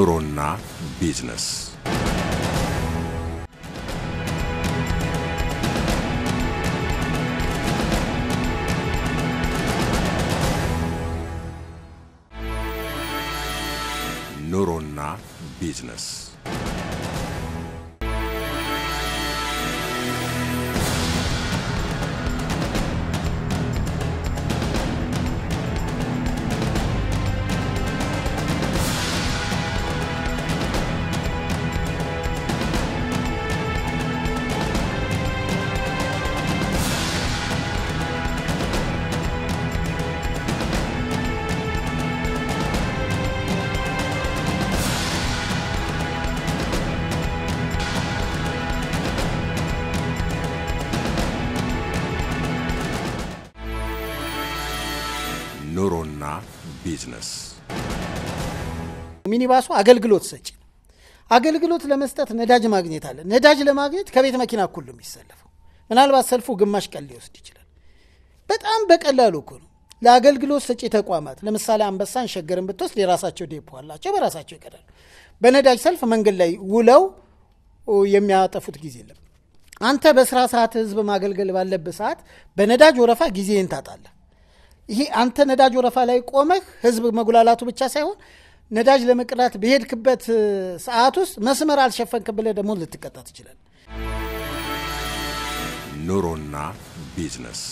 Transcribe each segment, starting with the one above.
ኑሮና ቢዝነስ ኑሮና ቢዝነስ ኑሮና ቢዝነስ ሚኒባሱ አገልግሎት ሰጪ ነው። አገልግሎት ለመስጠት ነዳጅ ማግኘት አለ። ነዳጅ ለማግኘት ከቤት መኪና እኩል ነው የሚሰለፈው። ምናልባት ሰልፉ ግማሽ ቀን ሊወስድ ይችላል። በጣም በቀላሉ እኮ ነው። ለአገልግሎት ሰጪ ተቋማት ለምሳሌ አንበሳን፣ ሸገርን ብትወስድ የራሳቸው ዴፖ አላቸው፣ በራሳቸው ይቀዳሉ። በነዳጅ ሰልፍ መንገድ ላይ ውለው የሚያጠፉት ጊዜ የለም። አንተ በስራ ሰዓት ህዝብ ማገልገል ባለብህ ሰዓት በነዳጅ ወረፋ ጊዜህን ታጣለህ። ይሄ አንተ ነዳጅ ወረፋ ላይ ቆመህ ህዝብ መጉላላቱ ብቻ ሳይሆን ነዳጅ ለመቅዳት በሄድክበት ሰዓት ውስጥ መስመር አልሸፈንክ ብለህ ደግሞ ልትቀጣ ትችላል። ኑሮና ቢዝነስ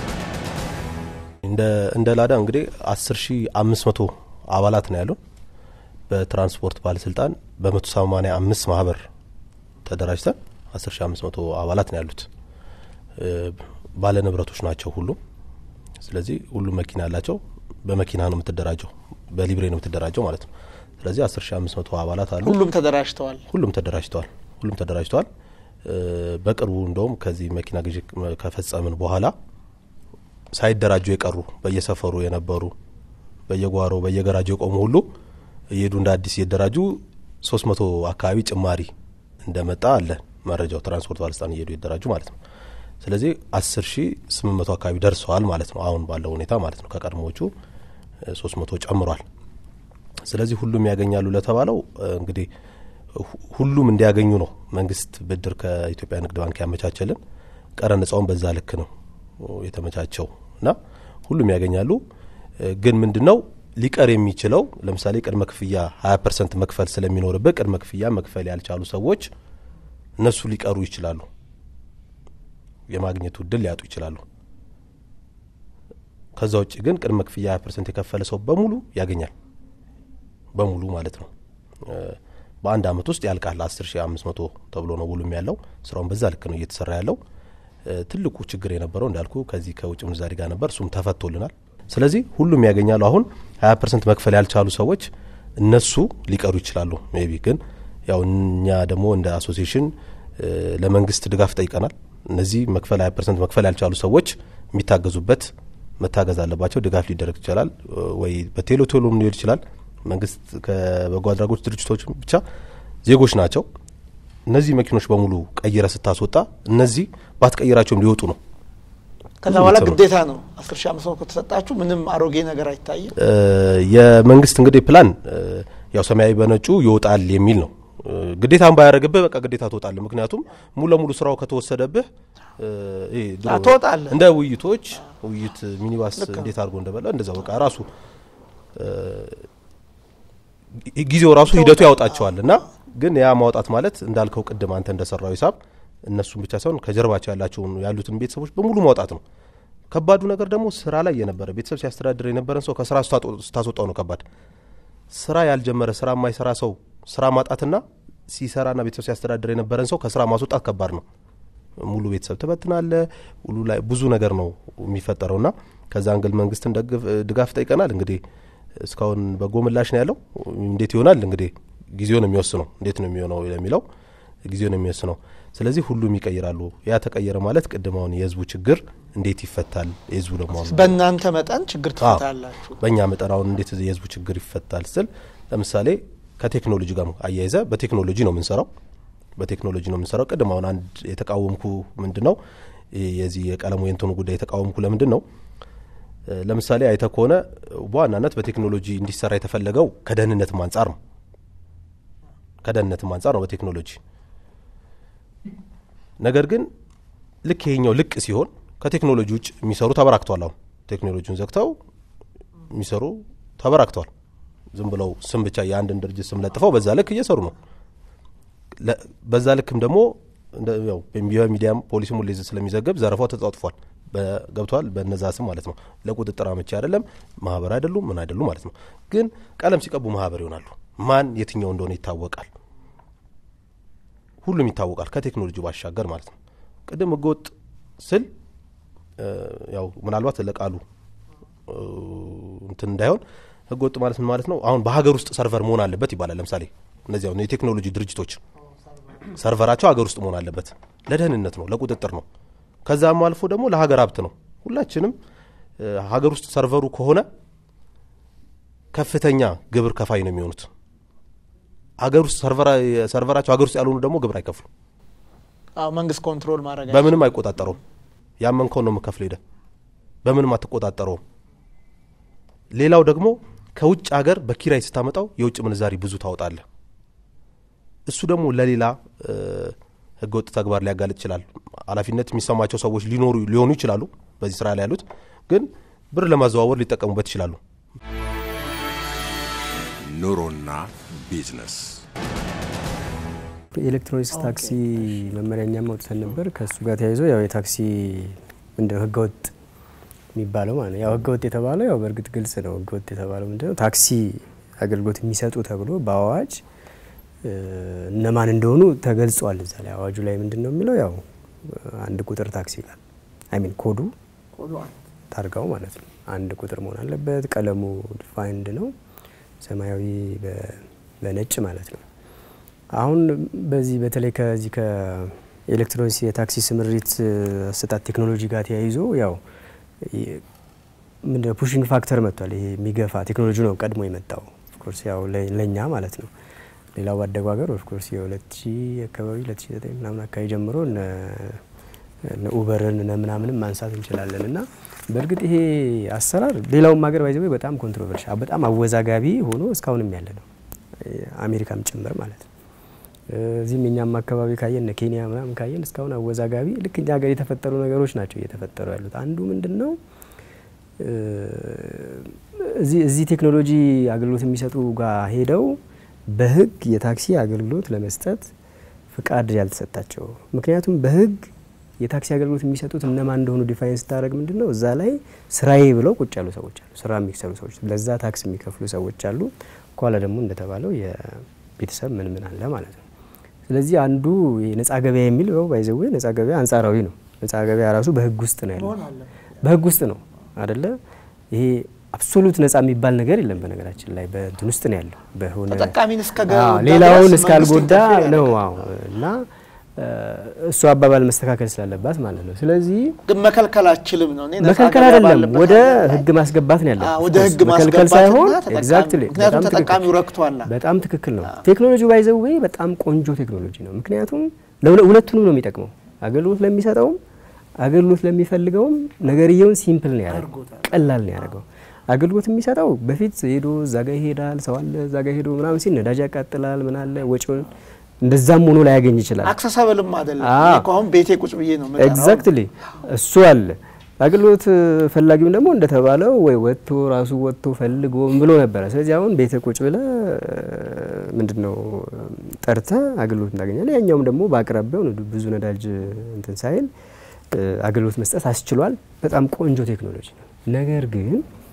እንደ ላዳ እንግዲህ 10500 አባላት ነው ያሉን። በትራንስፖርት ባለስልጣን በ185 ማህበር ተደራጅተን 10500 አባላት ነው ያሉት። ባለ ንብረቶች ናቸው ሁሉም። ስለዚህ ሁሉም መኪና ያላቸው በመኪና ነው የምትደራጀው፣ በሊብሬ ነው የምትደራጀው ማለት ነው። ስለዚህ 10500 አባላት አሉ። ሁሉም ተደራጅተዋል። ሁሉም ተደራጅተዋል። ሁሉም ተደራጅተዋል። በቅርቡ እንደውም ከዚህ መኪና ግዢ ከፈጸምን በኋላ ሳይደራጁ የቀሩ በየሰፈሩ የነበሩ በየጓሮ በየገራጁ የቆሙ ሁሉ እየሄዱ እንደ አዲስ እየደራጁ ሶስት መቶ አካባቢ ጭማሪ እንደመጣ አለ መረጃው። ትራንስፖርት ባለስልጣን እየሄዱ የደራጁ ማለት ነው። ስለዚህ አስር ሺ ስምንት መቶ አካባቢ ደርሰዋል ማለት ነው። አሁን ባለው ሁኔታ ማለት ነው። ከቀድሞዎቹ ሶስት መቶ ጨምሯል። ስለዚህ ሁሉም ያገኛሉ ለተባለው እንግዲህ ሁሉም እንዲያገኙ ነው መንግስት ብድር ከኢትዮጵያ ንግድ ባንክ ያመቻቸልን። ቀረጥ ነጻውን በዛ ልክ ነው የተመቻቸው እና ሁሉም ያገኛሉ። ግን ምንድን ነው ሊቀር የሚችለው ለምሳሌ ቅድመ ክፍያ ሀያ ፐርሰንት መክፈል ስለሚኖርበት ቅድመ ክፍያ መክፈል ያልቻሉ ሰዎች እነሱ ሊቀሩ ይችላሉ። የማግኘቱ እድል ሊያጡ ይችላሉ። ከዛ ውጭ ግን ቅድመ ክፍያ ሀያ ፐርሰንት የከፈለ ሰው በሙሉ ያገኛል። በሙሉ ማለት ነው። በአንድ አመት ውስጥ ያልቃል። አስር ሺ አምስት መቶ ተብሎ ነው ውሉም ያለው። ስራውን በዛ ልክ ነው እየተሰራ ያለው። ትልቁ ችግር የነበረው እንዳልኩ ከዚህ ከውጭ ምንዛሪ ጋር ነበር። እሱም ተፈቶልናል። ስለዚህ ሁሉም ያገኛሉ። አሁን ሀያ ፐርሰንት መክፈል ያልቻሉ ሰዎች እነሱ ሊቀሩ ይችላሉ። ሜቢ ግን ያው እኛ ደግሞ እንደ አሶሲሽን ለመንግስት ድጋፍ ጠይቀናል። እነዚህ መክፈል ሀያ ፐርሰንት መክፈል ያልቻሉ ሰዎች የሚታገዙበት መታገዝ አለባቸው። ድጋፍ ሊደረግ ይችላል ወይ በቴሎ ቴሎም ሊሄድ ይችላል። መንግስት ከበጎ አድራጎት ድርጅቶች ብቻ ዜጎች ናቸው። እነዚህ መኪኖች በሙሉ ቀይረ ስታስወጣ እነዚህ ባትቀይራቸውም ሊወጡ ነው። ከዛ በኋላ ግዴታ ነው አስር ሺ አምስት መቶ ከተሰጣችሁ ምንም አሮጌ ነገር አይታይም። የመንግስት እንግዲህ ፕላን ያው ሰማያዊ በነጩ ይወጣል የሚል ነው። ግዴታን ባያደረግብህ በቃ ግዴታ ትወጣለህ። ምክንያቱም ሙሉ ለሙሉ ስራው ከተወሰደብህ ትወጣለህ። እንደ ውይይቶች ውይይት ሚኒባስ እንዴት አድርጎ እንደበላ እንደዛ በቃ ራሱ ጊዜው ራሱ ሂደቱ ያወጣቸዋል እና ግን ያ ማውጣት ማለት እንዳልከው ቅድም አንተ እንደሰራው ሂሳብ እነሱን ብቻ ሳይሆን ከጀርባቸው ያላቸውን ያሉትን ቤተሰቦች በሙሉ ማውጣት ነው። ከባዱ ነገር ደግሞ ስራ ላይ የነበረ ቤተሰብ ሲያስተዳድር የነበረን ሰው ከስራ ስታስወጣው ነው ከባድ። ስራ ያልጀመረ ስራ የማይሰራ ሰው ስራ ማጣትና ሲሰራና ቤተሰብ ሲያስተዳድር የነበረን ሰው ከስራ ማስወጣት ከባድ ነው። ሙሉ ቤተሰብ ትበትናለ። ሁሉ ላይ ብዙ ነገር ነው የሚፈጠረውና ከዛ አንግል መንግስትን ድጋፍ ጠይቀናል። እንግዲህ እስካሁን በጎ ምላሽ ነው ያለው። እንዴት ይሆናል እንግዲህ ጊዜው ነው የሚወስነው። እንዴት ነው የሚሆነው የሚለው ጊዜው ነው የሚወስነው። ስለዚህ ሁሉም ይቀይራሉ። ያ ተቀየረ ማለት ቅድም አሁን የህዝቡ ችግር እንዴት ይፈታል? የህዝቡ ደግሞ አሁን በእናንተ መጠን ችግር ትፈታላችሁ። በእኛ መጠን አሁን እንዴት የህዝቡ ችግር ይፈታል ስል ለምሳሌ ከቴክኖሎጂ ጋር አያይዘ በቴክኖሎጂ ነው የምንሰራው በቴክኖሎጂ ነው የምንሰራው። ቅድም አሁን አንድ የተቃወምኩ ምንድን ነው የዚህ የቀለሙ የንትኑ ጉዳይ የተቃወምኩ ለምንድን ነው ለምሳሌ አይተ ከሆነ በዋናነት በቴክኖሎጂ እንዲሰራ የተፈለገው ከደህንነትም አንጻር ነው። ከደህንነትም አንጻር ነው በቴክኖሎጂ ነገር ግን ልክ ይሄኛው ልቅ ሲሆን ከቴክኖሎጂ ውጭ የሚሰሩ ተበራክተዋል። አሁን ቴክኖሎጂውን ዘግተው የሚሰሩ ተበራክተዋል። ዝም ብለው ስም ብቻ የአንድን ድርጅት ስም ለጥፈው በዛ ልክ እየሰሩ ነው። ለ- በዛ ልክም ደግሞ እንደ- ያው በሚዲያም ፖሊስም ሁሌ ስለሚዘገብ ዘረፋው ተጧጥፏል። በ- ገብተዋል በነዛ ስም ማለት ነው። ለቁጥጥር አመቺ አይደለም፣ ማህበር አይደሉም፣ ምን አይደሉም ማለት ነው። ግን ቀለም ሲቀቡ ማህበር ይሆናሉ። ማን የትኛው እንደሆነ ይታወቃል። ሁሉም ይታወቃል ከቴክኖሎጂ ባሻገር ማለት ነው። ቅድም ህገወጥ ስል እ፣ ያው ምናልባት ለቃሉ እ፣ እንትን እንዳይሆን ህገወጥ ማለት ምን ማለት ነው? አሁን በሀገር ውስጥ ሰርቨር መሆን አለበት ይባላል። ለምሳሌ እነዚህ አሁን የቴክኖሎጂ ድርጅቶች ሰርቨራቸው ሀገር ውስጥ መሆን አለበት። ለደህንነት ነው፣ ለቁጥጥር ነው። ከዛም አልፎ ደግሞ ለሀገር ሀብት ነው። ሁላችንም እ፣ ሀገር ውስጥ ሰርቨሩ ከሆነ ከፍተኛ ግብር ከፋይ ነው የሚሆኑት። ሀገር ውስጥ ሰርቨራ- ሰርቨራቸው ሀገር ውስጥ ያልሆኑ ደግሞ ግብር አይከፍሉ አዎ መንግስት ኮንትሮል ማድረግ በምንም አይቆጣጠረውም። ያመንከውን ነው የምከፍል ሄደ በምንም አትቆጣጠረውም። ሌላው ደግሞ ከውጭ ሀገር በኪራይ ስታመጣው የውጭ ምንዛሪ ብዙ ታወጣለህ። እሱ ደግሞ ለሌላ እ፣ ህገወጥ ተግባር ሊያጋልጥ ይችላል። ኃላፊነት የሚሰማቸው ሰዎች ሊኖሩ ሊሆኑ ይችላሉ። በዚህ ስራ ላይ ያሉት ግን ብር ለማዘዋወር ሊጠቀሙበት ይችላሉ። ኑሮና ቢዝነስ የኤሌክትሮኒክስ ታክሲ መመሪያ እኛም አውጥተን ነበር። ከእሱ ጋር ተያይዞ ያው የታክሲ ምንድነው ህገወጥ የሚባለው ማለት ነው። ያው ህገወጥ የተባለው ያው በእርግጥ ግልጽ ነው። ህገወጥ የተባለው ምንድነው ታክሲ አገልግሎት የሚሰጡ ተብሎ በአዋጅ እ፣ እነማን እንደሆኑ ተገልጿል። እዛ ላይ አዋጁ ላይ ምንድን ነው የሚለው ያው አንድ ቁጥር ታክሲ ይላል። አይ ሚን ኮዱ ታርጋው ማለት ነው አንድ ቁጥር መሆን አለበት። ቀለሙ ዲፋይንድ ነው፣ ሰማያዊ በ- በነጭ ማለት ነው። አሁን በዚህ በተለይ ከዚህ ከኤሌክትሮኒክስ የታክሲ ስምሪት እ፣ አሰጣጥ ቴክኖሎጂ ጋር ተያይዞ ያው ይ- ምንድነው ፑሽንግ ፋክተር መጥቷል። ይሄ የሚገፋ ቴክኖሎጂ ነው ቀድሞ የመጣው ኦፍኮርስ ያው ለ- ለእኛ ማለት ነው። ሌላው ባደጉ ሀገር ኦፍኮርስ የሁለት ሺህ አካባቢ ሁለት ሺህ ዘጠኝ ምናምን አካባቢ ጀምሮ እነ እነ ኡበርን እነ ምናምንም ማንሳት እንችላለን እና በእርግጥ ይሄ አሰራር ሌላውም ሀገር ባይዘ በጣም ኮንትሮቨርሻል በጣም አወዛጋቢ ሆኖ እስካሁንም ያለ ነው አሜሪካም ጭምር ማለት ነው። እዚህም የኛም አካባቢ ካየን እነ ኬንያ ምናምን ካየን እስካሁን አወዛጋቢ ልክ እኛ ሀገር የተፈጠሩ ነገሮች ናቸው እየተፈጠሩ ያሉት። አንዱ ምንድን ነው እ፣ እዚህ እዚህ ቴክኖሎጂ አገልግሎት የሚሰጡ ጋር ሄደው በህግ የታክሲ አገልግሎት ለመስጠት ፍቃድ ያልተሰጣቸው ምክንያቱም በህግ የታክሲ አገልግሎት የሚሰጡት እነማን እንደሆኑ ዲፋይን ስታደረግ ምንድን ነው እዛ ላይ ስራዬ ብለው ቁጭ ያሉ ሰዎች አሉ። ስራ የሚሰሩ ሰዎች ለዛ ታክስ የሚከፍሉ ሰዎች አሉ። ከኋላ ደግሞ እንደተባለው የቤተሰብ ምን ምን አለ ማለት ነው። ስለዚህ አንዱ ነጻ ገበያ የሚል ው ባይዘዌ ነጻ ገበያ አንጻራዊ ነው። ነጻ ገበያ ራሱ በህግ ውስጥ ነው ያለው። በህግ ውስጥ ነው አደለ? ይሄ አብሶሉት ነጻ የሚባል ነገር የለም። በነገራችን ላይ በእንትን ውስጥ ነው ያለው በሆነ ተጠቃሚን እስከ አዎ፣ ገ- ሌላውን ድረስ እስካልጎዳ መንግስት ኢንተርፌር ነው። ያደርጋል። አዎ እና እ፣ እሱ አባባል መስተካከል ስላለባት ማለት ነው። ስለዚህ ግን መከልከል አችልም ነው። እኔ ነፃ መከልከል ገበያ አይደለም ባለበት ወደ ሀገር ላይ ህግ ማስገባት ነው ያለው። አዎ፣ ወደ ህግ መከልከል ማስገባትና ሳይሆን ተጠቃሚ- ኤግዛክትሊ ምክንያቱም በጣም ተጠቃሚው ትክክል። ረክቷላ። በጣም ትክክል ነው። ቴክኖሎጂ ባይዘዌ በጣም ቆንጆ ቴክኖሎጂ ነው። ምክንያቱም ለሁለ- ሁለቱንም ነው የሚጠቅመው። አገልግሎት ለሚሰጠውም አገልግሎት ለሚፈልገውም ነገርየውን ሲምፕል ነው ያደረገው፣ ቀላል ነው ያደረገው። አገልግሎት የሚሰጠው በፊት ሄዶ እዛ ጋ ይሄዳል፣ ሰው አለ እዛ ጋ ሄዶ ምናምን ሲል ነዳጅ ያቃጥላል፣ ምን አለ ወጪውን እንደዛም ሆኖ ላያገኝ ይችላል። አክሰሰብልም አይደለም። አዎ። እኔ እኮ አሁን ቤቴ ቁጭ ብዬ ነው የምጠራው። ኤግዛክትሊ እሱ አለ። አገልግሎት ፈላጊውም ደግሞ እንደተባለው ወይ ወጥቶ ራሱ ወጥቶ ፈልጎ ምን ብሎ ነበረ። ስለዚህ አሁን ቤተ ቁጭ ብለ ምንድን ነው ጠርተ አገልግሎት እንዳገኛለ። ያኛውም ደግሞ በአቅራቢያው ነው ብዙ ነዳጅ እንትን ሳይል እ፣ አገልግሎት መስጠት አስችሏል። በጣም ቆንጆ ቴክኖሎጂ ነው። ነገር ግን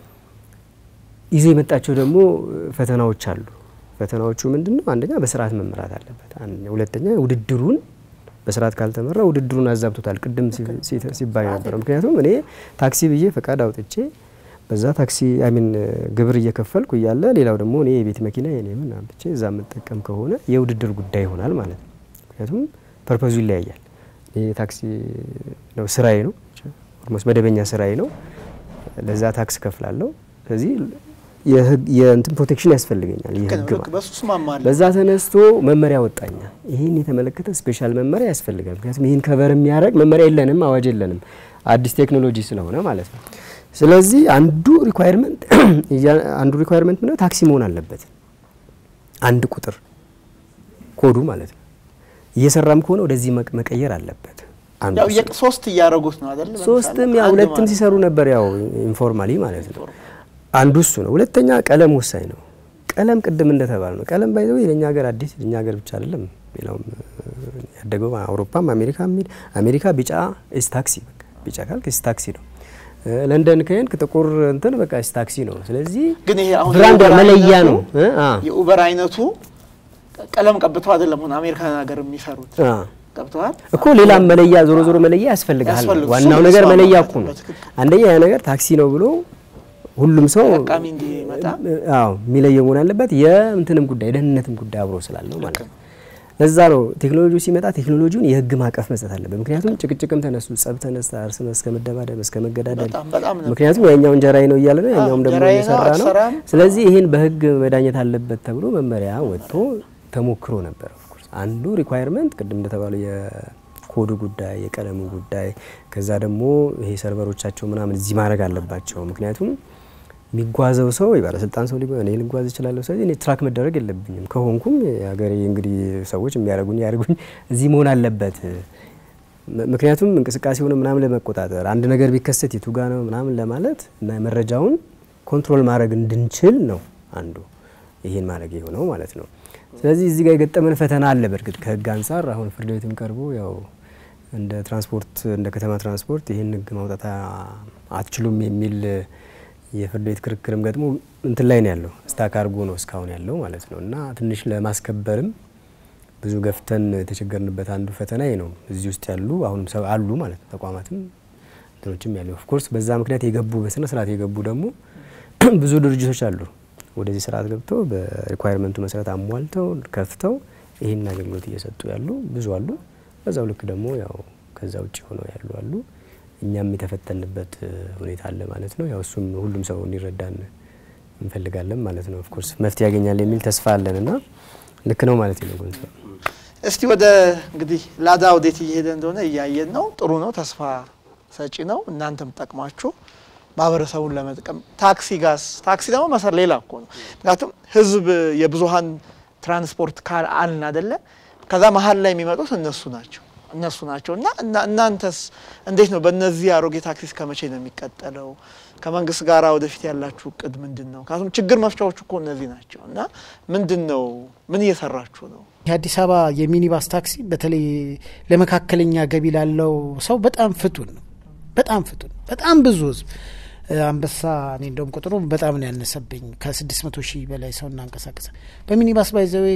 ይዞ የመጣቸው ደግሞ ፈተናዎች አሉ። ፈተናዎቹ ምንድን ነው? አንደኛ በስርዓት መመራት አለበት። አንደኛ፣ ሁለተኛ ውድድሩን በስርዓት ካልተመራ ውድድሩን አዛብቶታል። ቅድም ሲ- ሲ- ሲባል ነበረ። ምክንያቱም እኔ ታክሲ ብዬ ፈቃድ አውጥቼ በዛ ታክሲ አይሚን ግብር እየከፈልኩ እያለ ሌላው ደግሞ እኔ የቤት መኪና የኔ ምን አምጥቼ እዛ የምጠቀም ከሆነ የውድድር ጉዳይ ይሆናል ማለት ነው። ምክንያቱም ፐርፐዙ ይለያያል። ይህ ታክሲ ነው ስራዬ ነው ኦልሞስት መደበኛ ስራዬ ነው። ለዛ ታክስ ከፍላለሁ። ስለዚህ የህግ የእንትን ፕሮቴክሽን ያስፈልገኛል። ልክ ነው፣ የህግ ልክ ማለት በሱ እስማማለሁ። በዛ ተነስቶ መመሪያ ወጣኛ። ይህን የተመለከተ ስፔሻል መመሪያ ያስፈልጋል። ምክንያቱም ይህን ከቨር የሚያደርግ መመሪያ የለንም፣ አዋጅ የለንም፣ አዲስ ቴክኖሎጂ ስለሆነ ማለት ነው። ስለዚህ አንዱ ሪኳየርመንት አንዱ ሪኳየርመንት ምንድነው? ታክሲ መሆን አለበት። አንድ ቁጥር ኮዱ ማለት ነው። እየሰራም ከሆነ ወደዚህ መቅ- መቀየር አለበት። አንዱ ያው እሱ የቅ- ሶስት እያደረጉት ነው አይደል? ሶስትም ለምሳሌ ያው አንድ ሁለትም ማለት ሲሰሩ ነበር፣ ያው ኢንፎርማሊ ማለት ነው። አንዱ እሱ ነው። ሁለተኛ ቀለም ወሳኝ ነው። ቀለም ቅድም እንደተባለ ነው። ቀለም ባይዘው የኛ ሀገር አዲስ የኛ ሀገር ብቻ አይደለም፣ ሌላውም እ፣ ያደገው አውሮፓም አሜሪካ የሚል አሜሪካ ቢጫ ኢስ ታክሲ በቃ ቢጫ ካልክ ኢስ ታክሲ ነው። እ፣ ለንደን ከሄድክ ጥቁር እንትን በቃ ኢስ ታክሲ ነው። ስለዚህ ግን ይሄ አሁን ብራንድ የኡበር መለያ አይነቱ- ነው እ፣ አ የኡበር አይነቱ ቀለም ቀብተው አይደለም ሆነ አሜሪካን ሀገር የሚሰሩት አ ገብተዋል እኮ ሌላም መለያ ዞሮ ዞሮ መለያ ያስፈልግሃል። ያስፈልግ- ዋናው እሱ ነገር መስማማት መለያ ነው። እኮ ነው። በትክክል። አንደኛ ያ ነገር ታክሲ ነው ብሎ ሁሉም ሰው ተጠቃሚ እንዲመጣ አዎ የሚለየው መሆን አለበት። የእንትንም ጉዳይ የደህንነትም ጉዳይ አብሮ ስላለው ማለት ነው። ለዛ ነው ቴክኖሎጂው ሲመጣ ቴክኖሎጂውን የህግ ማዕቀፍ መስጠት አለበት። ምክንያቱም ጭቅጭቅም ተነሱ፣ ጸብ ተነሳ፣ እርስ በርስ እስከ መደባደብ እስከ መገዳደል በጣም በጣም ነው። ምክንያቱም ያኛው እንጀራዬ ነው እያለ ነው፣ ያኛውም ደግሞ እንጀራዬ ነው፣ እየሰራ ነው። አትሰራም። ስለዚህ ይህን በህግ መዳኘት አለበት ተብሎ መመሪያ ወጥቶ ተሞክሮ ነበር። ኦፍኮርስ አንዱ ሪኳየርመንት ቅድም እንደተባለው የኮዱ ጉዳይ፣ የቀለሙ ጉዳይ፣ ከዛ ደግሞ ይሄ ሰርቨሮቻቸው ምናምን እዚህ ማድረግ አለባቸው። ምክንያቱም የሚጓዘው ሰው የባለስልጣን ሰው ሊሆን እኔ ልጓዝ እችላለሁ። ስለዚህ እኔ ትራክ መደረግ የለብኝም። ከሆንኩም የሀገሬ እንግዲህ ሰዎች የሚያደርጉኝ ያደርጉኝ እዚህ መሆን አለበት። ም- ምክንያቱም እንቅስቃሴውን ምናምን ለመቆጣጠር አንድ ነገር ቢከሰት የቱ ጋ ነው ምናምን ለማለት እና መረጃውን ኮንትሮል ማድረግ እንድንችል ነው አንዱ ይሄን ማድረግ የሆነው ማለት ነው። ስለዚህ እዚህ ጋር የገጠመን ፈተና አለ። በእርግጥ ከህግ አንጻር አሁን ፍርድ ቤትም ቀርቦ ያው እንደ ትራንስፖርት እንደ ከተማ ትራንስፖርት ይህን ህግ ማውጣት አ- አትችሉም የሚል የፍርድ ቤት ክርክርም ገጥሞ እንትን ላይ ነው ያለው ስታክ አድርጎ ነው እስካሁን ያለው ማለት ነው እና ትንሽ ለማስከበርም ብዙ ገፍተን የተቸገርንበት አንዱ ፈተና ይሄ ነው። እዚህ ውስጥ ያሉ አሁንም ሰው አሉ ማለት ነው ተቋማትም እንትኖችም ያሉ ኦፍኮርስ በዛ ምክንያት የገቡ በስነ ስርዓት የገቡ ደግሞ ብዙ ድርጅቶች አሉ ወደዚህ ስርዓት ገብተው በሪኳየርመንቱ መሰረት አሟልተው ከፍተው ይህን አገልግሎት እየሰጡ ያሉ ብዙ አሉ። በዛው ልክ ደግሞ ያው ከዛ ውጭ ሆነው ያሉ አሉ። እኛም የተፈተንበት እ, ሁኔታ አለ ማለት ነው። ያው እሱም ሁሉም ሰው እንዲረዳን እንፈልጋለን ማለት ነው። ኦፍኮርስ መፍትሄ ያገኛል የሚል ተስፋ አለን እና ልክ ነው ማለት ነው ጎንሳ እስቲ ወደ እንግዲህ ላዳ ወዴት እየሄደ እንደሆነ እያየን ነው። ጥሩ ነው፣ ተስፋ ሰጪ ነው። እናንተም ጠቅማችሁ ማህበረሰቡን ለመጥቀም ታክሲ ጋስ ታክሲ ደግሞ መሰር ሌላ እኮ ነው። ምክንያቱም ህዝብ የብዙሀን ትራንስፖርት ካል አልን አደለ? ከዛ መሀል ላይ የሚመጡት እነሱ ናቸው እነሱ ናቸው እና እና እናንተስ እንዴት ነው? በእነዚህ አሮጌ ታክሲ እስከ መቼ ነው የሚቀጠለው? ከመንግስት ጋር ወደፊት ያላችሁ እቅድ ምንድን ነው? ምክንያቱም ችግር መፍቻዎቹ እኮ እነዚህ ናቸው እና ምንድን ነው ምን እየሰራችሁ ነው? የአዲስ አበባ የሚኒባስ ታክሲ በተለይ ለመካከለኛ ገቢ ላለው ሰው በጣም ፍቱን ነው። በጣም ፍቱን በጣም ብዙ ህዝብ እ፣ አንበሳ እኔ እንደውም ቁጥሩ በጣም ነው ያነሰብኝ ከስድስት መቶ ሺህ በላይ ሰው እናንቀሳቀሰ በሚኒባስ ባይዘዌ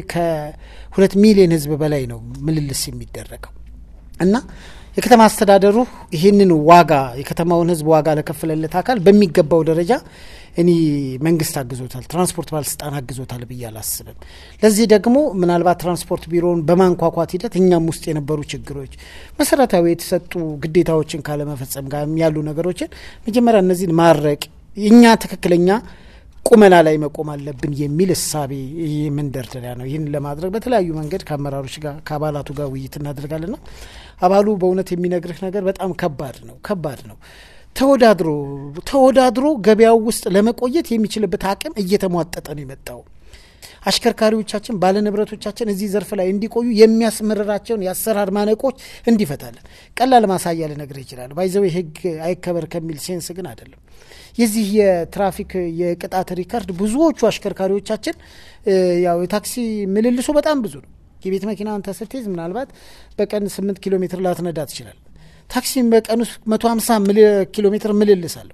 ከሁለት ሚሊዮን ህዝብ በላይ ነው ምልልስ የሚደረገው እና የከተማ አስተዳደሩ ይህንን ዋጋ የከተማውን ህዝብ ዋጋ ለከፈለለት አካል በሚገባው ደረጃ እኔ መንግስት አግዞታል፣ ትራንስፖርት ባለስልጣን አግዞታል ብዬ አላስብም። ለዚህ ደግሞ ምናልባት ትራንስፖርት ቢሮውን በማንኳኳት ሂደት እኛም ውስጥ የነበሩ ችግሮች፣ መሰረታዊ የተሰጡ ግዴታዎችን ካለመፈጸም ጋር ያሉ ነገሮችን መጀመሪያ እነዚህን ማድረቅ እኛ ትክክለኛ ቁመና ላይ መቆም አለብን የሚል እሳቤ ይህ መንደርደሪያ ነው። ይህን ለማድረግ በተለያዩ መንገድ ከአመራሮች ጋር ከአባላቱ ጋር ውይይት እናደርጋለን ና አባሉ በእውነት የሚነግርህ ነገር በጣም ከባድ ነው ከባድ ነው። ተወዳድሮ ተወዳድሮ ገበያው ውስጥ ለመቆየት የሚችልበት አቅም እየተሟጠጠ ነው የመጣው። አሽከርካሪዎቻችን ባለንብረቶቻችን እዚህ ዘርፍ ላይ እንዲቆዩ የሚያስመርራቸውን የአሰራር ማነቆች እንዲፈታለን። ቀላል ማሳያ ልነግርህ ይችላል። ባይዘው ህግ አይከበር ከሚል ሴንስ ግን አይደለም። የዚህ የትራፊክ የቅጣት ሪከርድ ብዙዎቹ አሽከርካሪዎቻችን እ፣ ያው የታክሲ ምልልሱ በጣም ብዙ ነው። የቤት መኪና አንተ ስትይዝ ምናልባት በቀን ስምንት ኪሎ ሜትር ላትነዳ ትችላል። ታክሲም በቀን ውስጥ መቶ ሀምሳ ኪሎ ሜትር ምልልስ አለው።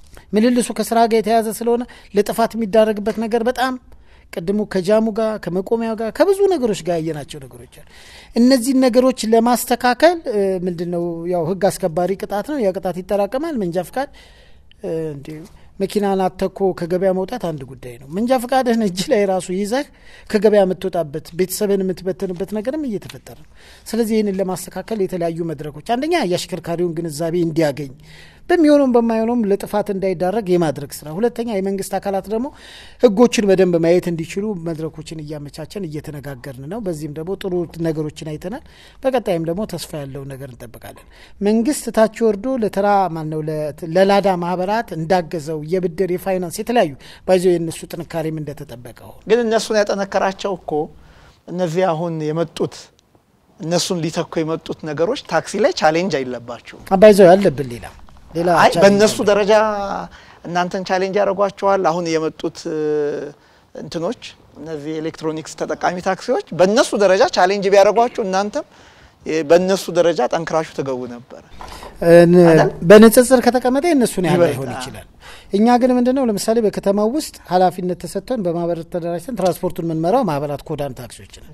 ምልልሱ ከስራ ጋር የተያዘ ስለሆነ ለጥፋት የሚዳረግበት ነገር በጣም ቅድሙ ከጃሙ ጋር ከመቆሚያው ጋር ከብዙ ነገሮች ጋር ያየናቸው ነገሮች አሉ። እነዚህን ነገሮች ለማስተካከል እ፣ ምንድን ነው ያው ህግ አስከባሪ ቅጣት ነው። ያ ቅጣት ይጠራቀማል። መንጃ ፍቃድ እ፣ እንዲ መኪናን አተኮ ከገበያ መውጣት አንድ ጉዳይ ነው። መንጃ ፍቃድህን እጅ ላይ ራሱ ይዘህ ከገበያ የምትወጣበት ቤተሰብን የምትበትንበት ነገርም እየተፈጠረ ነው። ስለዚህ ይህንን ለማስተካከል የተለያዩ መድረኮች አንደኛ የአሽከርካሪውን ግንዛቤ እንዲያገኝ በሚሆነውም በማይሆነውም ለጥፋት እንዳይዳረግ የማድረግ ስራ፣ ሁለተኛ የመንግስት አካላት ደግሞ ህጎችን በደንብ ማየት እንዲችሉ መድረኮችን እያመቻቸን እየተነጋገርን ነው። በዚህም ደግሞ ጥሩ ነገሮችን አይተናል። በቀጣይም ደግሞ ተስፋ ያለው ነገር እንጠብቃለን። መንግስት ታች ወርዶ ለተራ ማነው ለላዳ ማህበራት እንዳገዘው የብድር የፋይናንስ የተለያዩ ባይዞ የእነሱ ጥንካሬም እንደተጠበቀው ግን እነሱን ያጠነከራቸው እኮ እነዚህ አሁን የመጡት እነሱን ሊተኩ የመጡት ነገሮች ታክሲ ላይ ቻሌንጅ አይለባቸውም። አባይዘው ያለብን ሌላ ሌላ አይ ቻሌንጅ በእነሱ አለ። ደረጃ እናንተን ቻሌንጅ ያደርጓቸዋል። አሁን የመጡት እ፣ እንትኖች እነዚህ ኤሌክትሮኒክስ ተጠቃሚ ታክሲዎች በእነሱ ደረጃ ቻሌንጅ ቢያደርጓችሁ እናንተም እ፣ በእነሱ ደረጃ ጠንክራችሁ ትገቡ ነበረ። ን- በንጽጽር ከተቀመጠ የእነሱን ያህል ይበልጥ፣ ላይሆን አዎ። ይችላል። እኛ ግን ምንድነው ለምሳሌ በከተማው ውስጥ ኃላፊነት ተሰጥቶን በማህበር ተደራጅተን ትራንስፖርቱን የምንመራው ማህበራት ኮዳን ታክሲዎች ነን።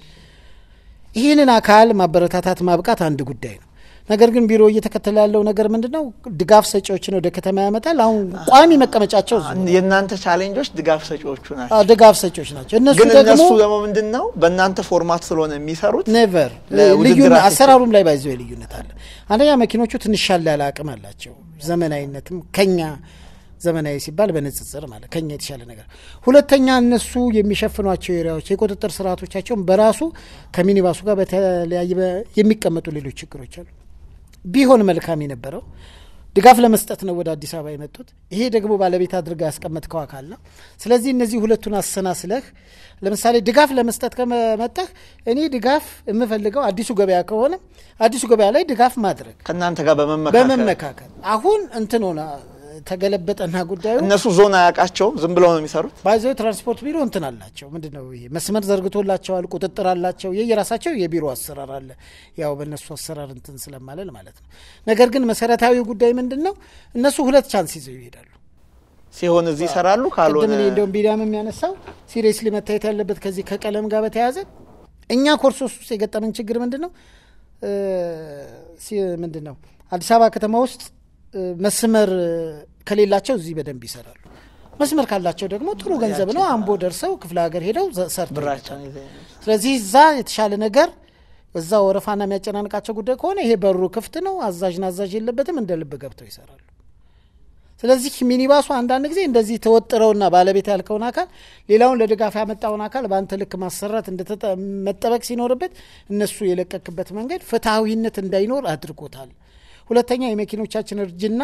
ይህንን አካል ማበረታታት ማብቃት አንድ ጉዳይ ነው። ነገር ግን ቢሮ እየተከተለ ያለው ነገር ምንድን ነው? ድጋፍ ሰጪዎችን ወደ ከተማ ያመጣል። አሁን ቋሚ መቀመጫቸው እዚሁ ነው። የእናንተ ቻሌንጆች ድጋፍ ሰጪዎቹ ናቸው። አዎ፣ ድጋፍ ሰጪዎች ናቸው። እነሱ ግን ደግሞ እነሱ ደግሞ ምንድን ነው በእናንተ ፎርማት ስለሆነ የሚሰሩት ኔቨር ለውድድር ልዩነት አትችልም። አሰራሩም ላይ ባይዘው ልዩነት አለ። አንደኛ መኪኖቹ ትንሽ ሻል ያለ አቅም አላቸው። ዘመናዊነትም ከኛ ዘመናዊ ሲባል በንጽጽር ማለት ከኛ የተሻለ ነገር። ሁለተኛ እነሱ የሚሸፍኗቸው ኤሪያዎች የቁጥጥር ስርዓቶቻቸውን በራሱ ከሚኒባሱ ጋር በተለያየ በ- የሚቀመጡ ሌሎች ችግሮች አሉ። ቢሆን መልካም የነበረው ድጋፍ ለመስጠት ነው ወደ አዲስ አበባ የመጡት። ይሄ ደግሞ ባለቤት አድርጋ ያስቀመጥከው አካል ነው። ስለዚህ እነዚህ ሁለቱን አሰናስለህ ለምሳሌ ድጋፍ ለመስጠት ከመጣህ እኔ ድጋፍ የምፈልገው አዲሱ ገበያ ከሆነ አዲሱ ገበያ ላይ ድጋፍ ማድረግ ከእናንተ ጋር በመመካከል በመመካከል አሁን እንትን ሆነ ተገለበጠና ጉዳዩ እነሱ ዞን አያውቃቸውም። ዝም ብለው ነው የሚሰሩት። ባይዘው ትራንስፖርት ቢሮ እንትን አላቸው። ምንድን ነው ይሄ መስመር ዘርግቶላቸዋል፣ ቁጥጥር አላቸው። የየራሳቸው የቢሮ አሰራር አለ። ያው በእነሱ አሰራር እንትን ስለማለል ማለት ነው። ነገር ግን መሰረታዊ ጉዳይ ምንድን ነው? እነሱ ሁለት ቻንስ ይዘው ይሄዳሉ። ሲሆን እዚህ ይሰራሉ፣ ካልሆነ ቅድም እኔ እንደውም ቢዳም የሚያነሳው ሲሪየስሊ መታየት ያለበት ከዚህ ከቀለም ጋር በተያያዘ እኛ ኮርሶስ ውስጥ የገጠመን ችግር ምንድን ነው እ ሲ- ምንድን ነው አዲስ አበባ ከተማ ውስጥ እ መስመር ከሌላቸው እዚህ በደንብ ይሰራሉ። መስመር ካላቸው ደግሞ ጥሩ ገንዘብ ነው። አምቦ ደርሰው ክፍለ ሀገር ሄደው ዘ- ሰርተው ብራቸውን ይመጣሉ። ይዘው ስለዚህ እዛ የተሻለ ነገር እዛ ወረፋና የሚያጨናንቃቸው ጉዳይ ከሆነ ይሄ በሩ ክፍት ነው። አዛዥና አዛዥ የለበትም። እንደ ልብ ገብተው ይሰራሉ። ስለዚህ ሚኒባሱ አንዳንድ ጊዜ እንደዚህ ተወጥረውና ባለቤት ያልከውን አካል ሌላውን ለድጋፍ ያመጣውን አካል በአንተ ልክ ማሰራት እንደተጠ- መጠበቅ ሲኖርበት እነሱ የለቀክበት መንገድ ፍትሐዊነት እንዳይኖር አድርጎታል። ሁለተኛ የመኪኖቻችን እርጅና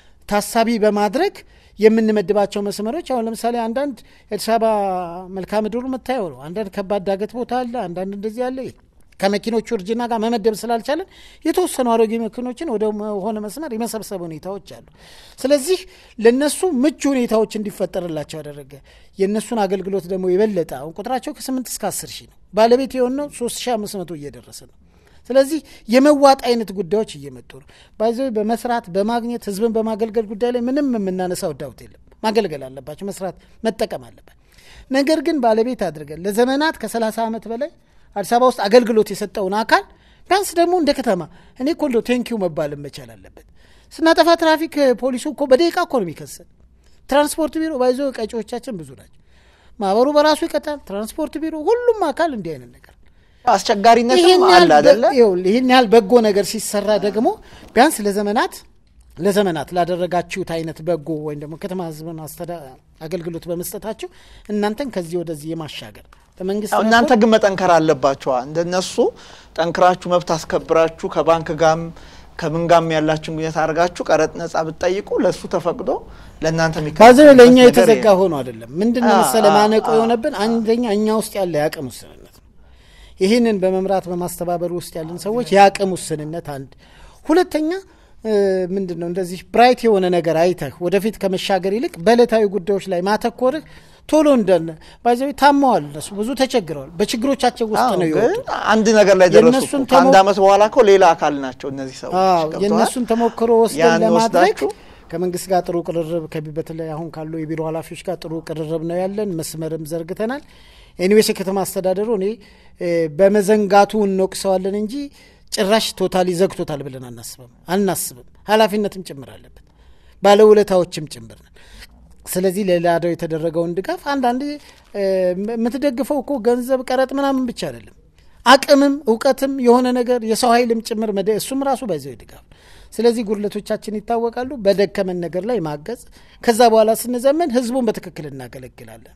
ታሳቢ በማድረግ የምንመድባቸው መስመሮች አሁን ለምሳሌ አንዳንድ የአዲስ አበባ መልክዓ ምድሩ የምታየው ነው። አንዳንድ ከባድ ዳገት ቦታ አለ፣ አንዳንድ እንደዚህ አለ። ከመኪኖቹ እርጅና ጋር መመደብ ስላልቻለን የተወሰኑ አሮጌ መኪኖችን ወደ ሆነ መስመር የመሰብሰብ ሁኔታዎች አሉ። ስለዚህ ለነሱ ምቹ ሁኔታዎች እንዲፈጠርላቸው ያደረገ የእነሱን አገልግሎት ደግሞ የበለጠ አሁን ቁጥራቸው ከስምንት እስከ አስር ሺህ ነው። ባለቤት የሆነው ሶስት ሺህ አምስት መቶ እየደረሰ ነው። ስለዚህ የመዋጥ አይነት ጉዳዮች እየመጡ ነው። ባይዘ በመስራት በማግኘት ህዝብን በማገልገል ጉዳይ ላይ ምንም የምናነሳው ዳውት የለም። ማገልገል አለባቸው፣ መስራት መጠቀም አለበት። ነገር ግን ባለቤት አድርገን ለዘመናት ከሰላሳ ዓመት በላይ አዲስ አበባ ውስጥ አገልግሎት የሰጠውን አካል ቢያንስ ደግሞ እንደ ከተማ እኔ እኮ እንደው ቴንኪው መባል መቻል አለበት። ስናጠፋ ትራፊክ ፖሊሱ እኮ በደቂቃ እኮ ነው የሚከሰን። ትራንስፖርት ቢሮ ባይዞ ቀጪዎቻችን ብዙ ናቸው። ማህበሩ በራሱ ይቀጣል። ትራንስፖርት ቢሮ፣ ሁሉም አካል እንዲህ አይነት ነገር አስቸጋሪነትም ይህን አለ ያህል አደለ? በ- ይኸውልህ፣ ይህን ያህል በጎ ነገር ሲሰራ ደግሞ ቢያንስ ለዘመናት ለዘመናት ላደረጋችሁት አይነት በጎ ወይም ደግሞ ከተማ ህዝብን አስተዳ- አገልግሎት በመስጠታችሁ እናንተን ከዚህ ወደዚህ የማሻገር በመንግስት ያው እናንተ በኩል ግን መጠንከር አለባችኋ። እንደነሱ ጠንክራችሁ መብት አስከብራችሁ ከባንክ ጋም ከምን ጋም ያላችሁን ግንኙነት አድርጋችሁ ቀረጥ ነጻ ብትጠይቁ ለእሱ ተፈቅዶ ለእናንተ ባዘ የሚከፈልበት ለእኛ ነገር የተዘጋ የለም። ሆኖ አይደለም። ምንድን ነው አ- መሰለ አ- ማነቆ አ- የሆነብን አንደኛ እኛ ውስጥ ያለ የአቅም ውስንነት ነው። ይህንን በመምራት በማስተባበር ውስጥ ያለን ሰዎች የአቅም ውስንነት አንድ፣ ሁለተኛ እ፣ ምንድን ነው እንደዚህ ብራይት የሆነ ነገር አይተህ ወደፊት ከመሻገር ይልቅ በዕለታዊ ጉዳዮች ላይ ማተኮርህ ቶሎ እንደነ ባይዘዊ ታመዋል። እነሱ ብዙ ተቸግረዋል። በችግሮቻቸው ውስጥ አዎ፣ ነው ግን የወጡት። አንድ ነገር ላይ ደረሱ የእነሱን እኮ። ከአንድ ተሞ- አመት በኋላ እኮ ሌላ አካል ናቸው እነዚህ ሰዎች። አዎ ገብቶሃል? የእነሱን ተሞክሮ ወስደን ያን ለማድረግ ወስዳችሁ ከመንግስት ጋር ጥሩ ቅርርብ ከቢ- በተለይ አሁን ካሉ የቢሮ ኃላፊዎች ጋር ጥሩ ቅርርብ ነው ያለን። መስመርም ዘርግተናል። ኤኒዌይስ የከተማ አስተዳደሩ እኔ እ፣ በመዘንጋቱ እንወቅሰዋለን እንጂ ጭራሽ ቶታሊ ዘግቶታል ብለን አናስብም አናስብም። ኃላፊነትም ጭምር አለበት፣ ባለውለታዎችም ጭምር ነን። ስለዚህ ለላዳው የተደረገውን ድጋፍ አንዳንዴ እ፣ የምትደግፈው እኮ ገንዘብ፣ ቀረጥ ምናምን ብቻ አይደለም አቅምም እውቀትም የሆነ ነገር የሰው ኃይልም ጭምር መደ እሱም ራሱ ባይዘው ድጋፍ። ስለዚህ ጉድለቶቻችን ይታወቃሉ። በደከመን ነገር ላይ ማገዝ፣ ከዛ በኋላ ስንዘመን ህዝቡን በትክክል እናገለግላለን።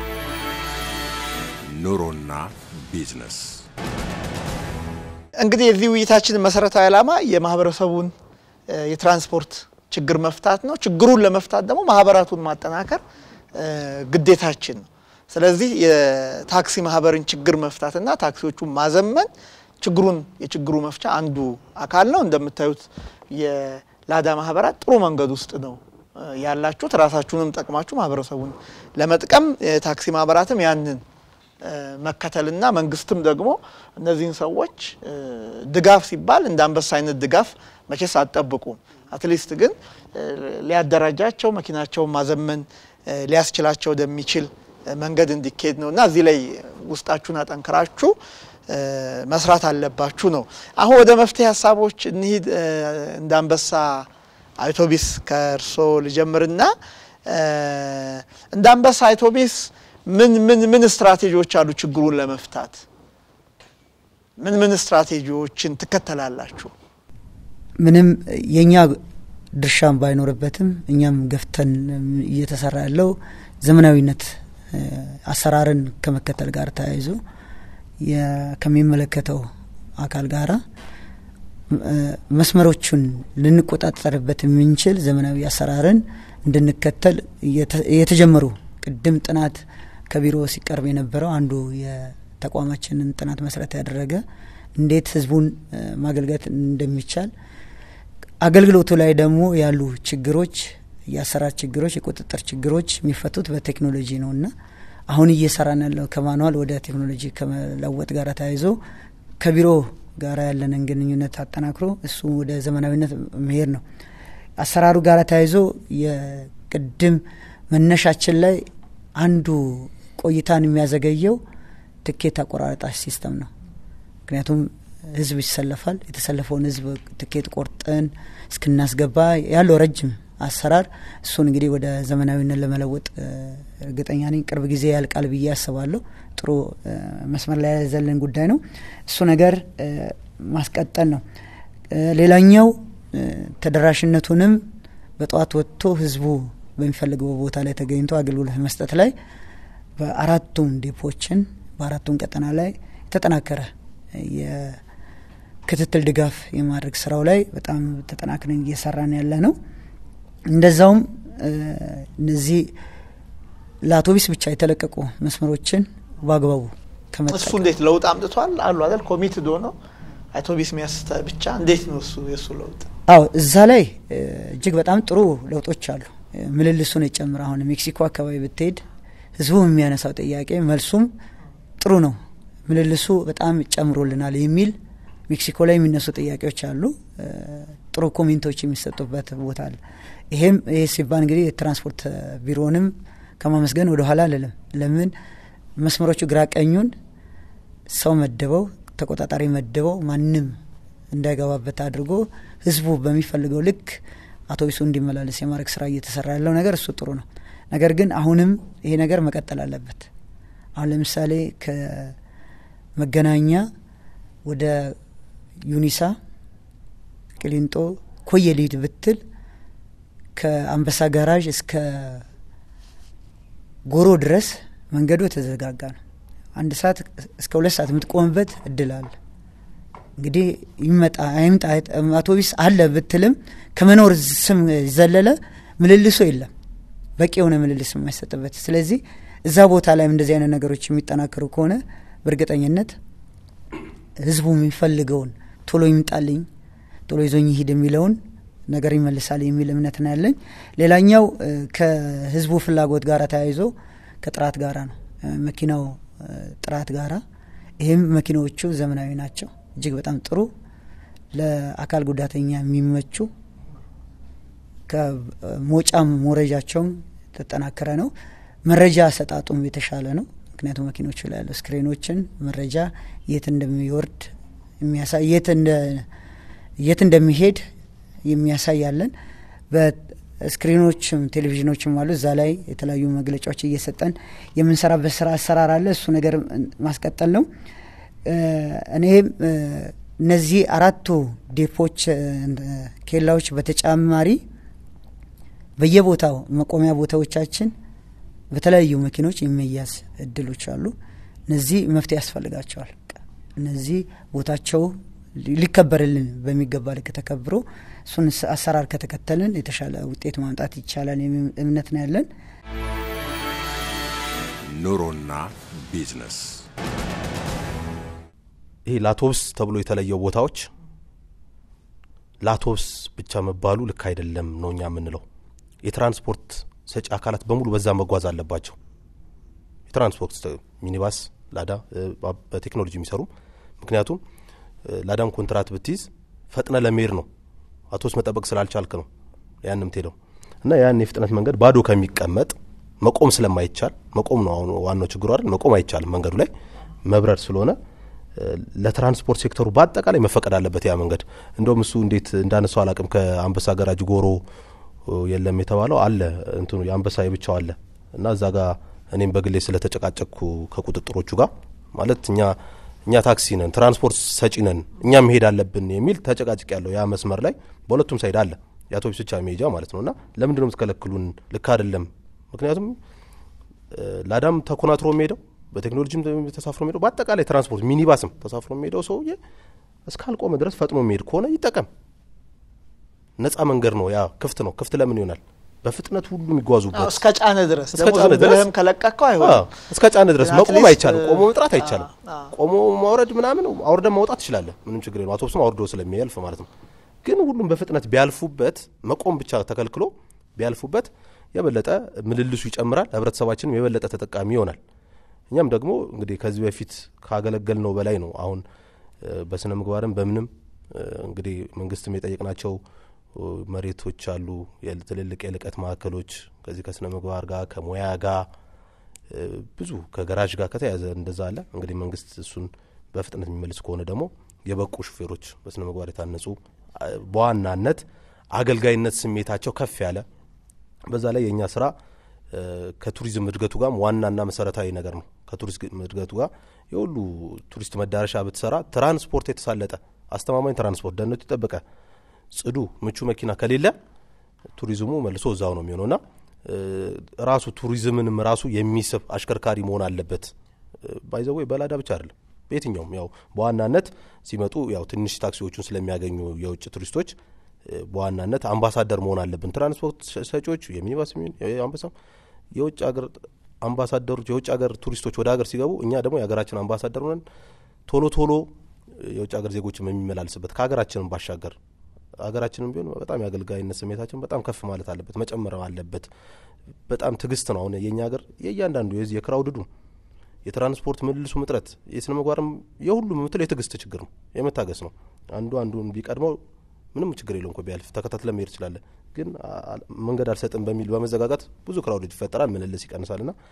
ኑሮና ቢዝነስ እንግዲህ የዚህ ውይይታችን መሰረታዊ ዓላማ የማህበረሰቡን እ፣ የትራንስፖርት ችግር መፍታት ነው። ችግሩን ለመፍታት ደግሞ ማህበራቱን ማጠናከር እ፣ ግዴታችን ነው። ስለዚህ የታክሲ ማህበርን ችግር መፍታትና ታክሲዎቹን ማዘመን ችግሩን የችግሩ መፍቻ አንዱ አካል ነው። እንደምታዩት የላዳ ማህበራት ጥሩ መንገድ ውስጥ ነው እ ያላችሁት። ራሳችሁንም ጠቅማችሁ ማህበረሰቡን ለመጥቀም የታክሲ ማህበራትም ያንን እ መከተልና መንግስትም ደግሞ እነዚህን ሰዎች እ ድጋፍ ሲባል እንደ አንበሳ አይነት ድጋፍ መቼስ አትጠብቁም። አትሊስት ግን እ ሊያደራጃቸው መኪናቸውን ማዘመን እ ሊያስችላቸው ወደሚችል እ መንገድ እንዲካሄድ ነው እና እዚህ ላይ ውስጣችሁን አጠንክራችሁ እ መስራት አለባችሁ ነው። አሁን ወደ መፍትሄ ሀሳቦች እንሂድ። እ እንደ አንበሳ አውቶቢስ ከእርሶ ልጀምርና እ እንደ አንበሳ አውቶቢስ ምን ምን ምን ስትራቴጂዎች አሉ ችግሩን ለመፍታት? ምን ምን ስትራቴጂዎችን ትከተላላችሁ? ምንም የኛ ድርሻም ባይኖርበትም እኛም ገፍተን እየተሰራ ያለው ዘመናዊነት እ አሰራርን ከመከተል ጋር ተያይዞ የ- ከሚመለከተው አካል ጋራ እ መስመሮቹን ልንቆጣጠርበት የምንችል ዘመናዊ አሰራርን እንድንከተል እየተ- የተጀመሩ ቅድም ጥናት ከቢሮ ሲቀርብ የነበረው አንዱ የተቋማችንን ጥናት መሰረት ያደረገ እንዴት ህዝቡን እ ማገልገል እንደሚቻል አገልግሎቱ ላይ ደግሞ ያሉ ችግሮች የአሰራር ችግሮች፣ የቁጥጥር ችግሮች የሚፈቱት በቴክኖሎጂ ነው እና አሁን እየሰራን ያለው ከማኑዋል ወደ ቴክኖሎጂ ከመለወጥ ጋር ተያይዞ ከቢሮ ጋር ያለንን ግንኙነት አጠናክሮ እሱ ወደ ዘመናዊነት መሄድ ነው። አሰራሩ ጋር ተያይዞ የቅድም መነሻችን ላይ አንዱ ቆይታን የሚያዘገየው ትኬት አቆራረጣሽ ሲስተም ነው። ምክንያቱም ህዝብ ይሰለፋል። የተሰለፈውን ህዝብ ትኬት ቆርጠን እስክናስገባ ያለው ረጅም አሰራር እሱን እንግዲህ ወደ ዘመናዊነት ለመለወጥ እ እርግጠኛ ነኝ ቅርብ ጊዜ ያልቃል ብዬ አስባለሁ። ጥሩ እ መስመር ላይ ያዘልን ጉዳይ ነው። እሱ ነገር እ ማስቀጠል ነው። እ ሌላኛው እ ተደራሽነቱንም በጠዋት ወጥቶ ህዝቡ በሚፈልገው ቦታ ላይ ተገኝቶ አገልግሎት መስጠት ላይ በአራቱም ዴፖችን በአራቱም ቀጠና ላይ የተጠናከረ የክትትል ድጋፍ የማድረግ ስራው ላይ በጣም ተጠናክረን እየሰራን ያለ ነው። እንደዛውም እ እነዚህ ለአውቶቢስ ብቻ የተለቀቁ መስመሮችን በአግባቡ እሱ ከመጠቀም እንዴት ለውጥ አምጥቷል አሉ አይደል? ኮሚትድ ሆነው አውቶቢስ ሚያስተ ብቻ እንዴት ነው እሱ የእሱ ለውጥ? አዎ እዛ ላይ እ እጅግ በጣም ጥሩ ለውጦች አሉ። እ ምልልሱን የጨምር አሁን ሜክሲኮ አካባቢ ብትሄድ ህዝቡ የሚያነሳው ጥያቄ መልሱም ጥሩ ነው። ምልልሱ በጣም ጨምሮልናል የሚል ሜክሲኮ ላይ የሚነሱ ጥያቄዎች አሉ። እ ጥሩ ኮሜንቶች የሚሰጡበት ቦታ አለ። ይሄም ይሄ ሲባል እንግዲህ የትራንስፖርት ቢሮንም ከማመስገን ወደ ኋላ አልልም። ለምን መስመሮቹ ግራ ቀኙን ሰው መድበው ተቆጣጣሪ መድበው ማንም እንዳይገባበት አድርጎ ህዝቡ በሚፈልገው ልክ አውቶቡሱ እንዲመላለስ የማድረግ ስራ እየተሰራ ያለው ነገር እሱ ጥሩ ነው። ነገር ግን አሁንም ይሄ ነገር መቀጠል አለበት። አሁን ለምሳሌ ከመገናኛ ወደ ዩኒሳ፣ ቅሊንጦ፣ ኮየ ሊድ ብትል ከአንበሳ ጋራዥ እስከ ጎሮ ድረስ መንገዱ የተዘጋጋ ነው። አንድ ሰዓት እስከ ሁለት ሰዓት የምትቆምበት እድል አለ። እንግዲህ ይመጣ አይምጣ አውቶቢስ አለ ብትልም ከመኖር ስም ዘለለ ምልልሶ የለም፣ በቂ የሆነ ምልልስ የማይሰጥበት። ስለዚህ እዛ ቦታ ላይም እንደዚህ አይነት ነገሮች የሚጠናከሩ ከሆነ በእርግጠኝነት ህዝቡ የሚፈልገውን ቶሎ ይምጣልኝ፣ ቶሎ ይዞኝ ይሂድ የሚለውን ነገር ይመልሳል የሚል እምነት ነው ያለኝ። ሌላኛው እ ከህዝቡ ፍላጎት ጋር ተያይዞ ከጥራት ጋራ ነው እ መኪናው እ ጥራት ጋራ ይህም መኪናዎቹ ዘመናዊ ናቸው። እጅግ በጣም ጥሩ ለአካል ጉዳተኛ የሚመቹ ከሞጫም ሞረጃቸውም የተጠናከረ ነው። መረጃ አሰጣጡም የተሻለ ነው። ምክንያቱም መኪኖቹ ላይ ያለው ስክሪኖችን መረጃ የት እንደሚወርድ የሚያሳይ የት እንደ የት እንደሚሄድ የሚያሳያለን። በስክሪኖችም ቴሌቪዥኖችም አሉ። እዛ ላይ የተለያዩ መግለጫዎች እየሰጠን የምንሰራበት ስራ አሰራር አለ። እሱ ነገር ማስቀጠል ነው። እ እኔም እ እነዚህ አራቱ ዴፖች እ ኬላዎች በተጨማሪ በየቦታው መቆሚያ ቦታዎቻችን በተለያዩ መኪኖች የሚያዝ እድሎች አሉ። እነዚህ መፍትሄ ያስፈልጋቸዋል። እነዚህ ቦታቸው ሊከበርልን በሚገባ ልክ ተከብሮ እሱን አሰራር ከተከተልን የተሻለ ውጤት ማምጣት ይቻላል የሚል እምነት ነው ያለን። ኑሮና ቢዝነስ ይሄ ላቶብስ ተብሎ የተለየው ቦታዎች ላቶብስ ብቻ መባሉ ልክ አይደለም ነው እኛ የምንለው። የትራንስፖርት ሰጪ አካላት በሙሉ በዛ መጓዝ አለባቸው። የትራንስፖርት ሚኒባስ፣ ላዳ በቴክኖሎጂ የሚሰሩ ምክንያቱም ላዳም ኮንትራት ብትይዝ ፈጥነ ለመሄድ ነው። አውቶቡስ መጠበቅ ስላልቻልክ ነው ያን ምትሄደው እና ያን የፍጥነት መንገድ ባዶ ከሚቀመጥ መቆም ስለማይቻል መቆም ነው አሁን ዋናው ችግሩ አይደል? መቆም አይቻልም መንገዱ ላይ መብረር ስለሆነ ለትራንስፖርት ሴክተሩ በአጠቃላይ መፈቀድ አለበት ያ መንገድ። እንደውም እሱ እንዴት እንዳነሳው አላቅም። ከአንበሳ ገራጅ ጎሮ የለም የተባለው አለ እንትኑ የአንበሳ የብቻው አለ እና እዛ ጋር እኔም በግሌ ስለተጨቃጨቅኩ ከቁጥጥሮቹ ጋር ማለት እኛ እኛ ታክሲ ነን ትራንስፖርት ሰጪ ነን እኛ መሄድ አለብን የሚል ተጨቃጭቅ ያለው ያ መስመር ላይ በሁለቱም ሳይድ አለ የአውቶቡስ ብቻ መሄጃ ማለት ነው እና ለምንድን ነው የምትከለክሉን? ልክ አይደለም። ምክንያቱም ላዳም ተኮናትሮ የሚሄደው በቴክኖሎጂም ተሳፍሮ የሚሄደው በአጠቃላይ ትራንስፖርት ሚኒባስም ተሳፍሮ የሚሄደው ሰውዬ እስካልቆመ ድረስ ፈጥኖ የሚሄድ ከሆነ ይጠቀም። ነጻ መንገድ ነው፣ ያ ክፍት ነው። ክፍት ለምን ይሆናል? በፍጥነት ሁሉ የሚጓዙበት እስከ ጫነ ድረስ እስከ ደግሞ ጫነ ዝም ድረስ ብለህም ከለቀቅከው አዎ፣ አይሆንም። እስከ ጫነ ድረስ ግን መቆም አትሊስት፣ አይቻልም። ቆሞ መጥራት አይቻልም። አዎ። ቆሞ ማውረድ ምናምን አውርደን ማውጣት ትችላለህ። ምንም ችግር የለው። አውቶቡስም አውርዶ ስለሚያልፍ ማለት ነው። ግን ሁሉም በፍጥነት ቢያልፉበት መቆም ብቻ ተከልክሎ ቢያልፉበት የበለጠ ምልልሱ ይጨምራል። ህብረተሰባችንም የበለጠ ተጠቃሚ ይሆናል። እኛም ደግሞ እንግዲህ ከዚህ በፊት ካገለገል ነው በላይ ነው። አሁን እ፣ በስነ ምግባርም በምንም እ፣ እንግዲህ መንግስትም የጠየቅናቸው እ፣ መሬቶች አሉ። የል- ትልልቅ የልቀት ማዕከሎች ከዚህ ከስነ ምግባር ጋር ከሙያ ጋር እ፣ ብዙ ከገራዥ ጋር ከተያዘ እንደዛ አለ። እንግዲህ መንግስት እሱን በፍጥነት የሚመልስ ከሆነ ደግሞ የበቁ ሹፌሮች በስነ ምግባር የታነጹ አ፣ በዋናነት አገልጋይነት ስሜታቸው ከፍ ያለ በዛ ላይ የእኛ ስራ እ፣ ከቱሪዝም እድገቱ ጋርም ዋናና መሰረታዊ ነገር ነው። ከቱሪዝም እድገቱ ጋር የሁሉ ቱሪስት መዳረሻ ብትሰራ ትራንስፖርት የተሳለጠ አስተማማኝ ትራንስፖርት ደህንነቱ የጠበቀ ጽዱ ምቹ መኪና ከሌለ ቱሪዝሙ መልሶ እዛው ነው የሚሆነውና እ፣ ራሱ ቱሪዝምንም ራሱ የሚስብ አሽከርካሪ መሆን አለበት። ባይዘዌ በላዳ ብቻ አይደለም በየትኛውም ያው በዋናነት ሲመጡ ያው ትንሽ ታክሲዎቹን ስለሚያገኙ የውጭ ቱሪስቶች እ፣ በዋናነት አምባሳደር መሆን አለብን። ትራንስፖርት ሰጪዎቹ የሚኒባስ የሚሆን የአንበሳም የውጭ ሀገር አምባሳደሮች የውጭ ሀገር ቱሪስቶች ወደ ሀገር ሲገቡ እኛ ደግሞ የሀገራችን አምባሳደር ሆነን ቶሎ ቶሎ የውጭ ሀገር ዜጎችም የሚመላልስበት ከሀገራችንም ባሻገር ሀገራችንም ቢሆን በጣም የአገልጋይነት ስሜታችን በጣም ከፍ ማለት አለበት፣ መጨመር አለበት። በጣም ትዕግስት ነው። አሁን የእኛ ሀገር የእያንዳንዱ የዚህ የክራውድዱ የትራንስፖርት ምልልሱ ምጥረት የስነ ምግባርም የሁሉም የምትለው የትዕግስት ችግር ነው፣ የመታገስ ነው። አንዱ አንዱን ቢቀድመው ምንም ችግር የለውም እኮ ቢያልፍ ተከታትለ መሄድ ትችላለህ። ግን አ- አ- መንገድ አልሰጥም በሚል በመዘጋጋት ብዙ ክራውድ ይፈጠራል፣ ምልልስ ይቀንሳል። ና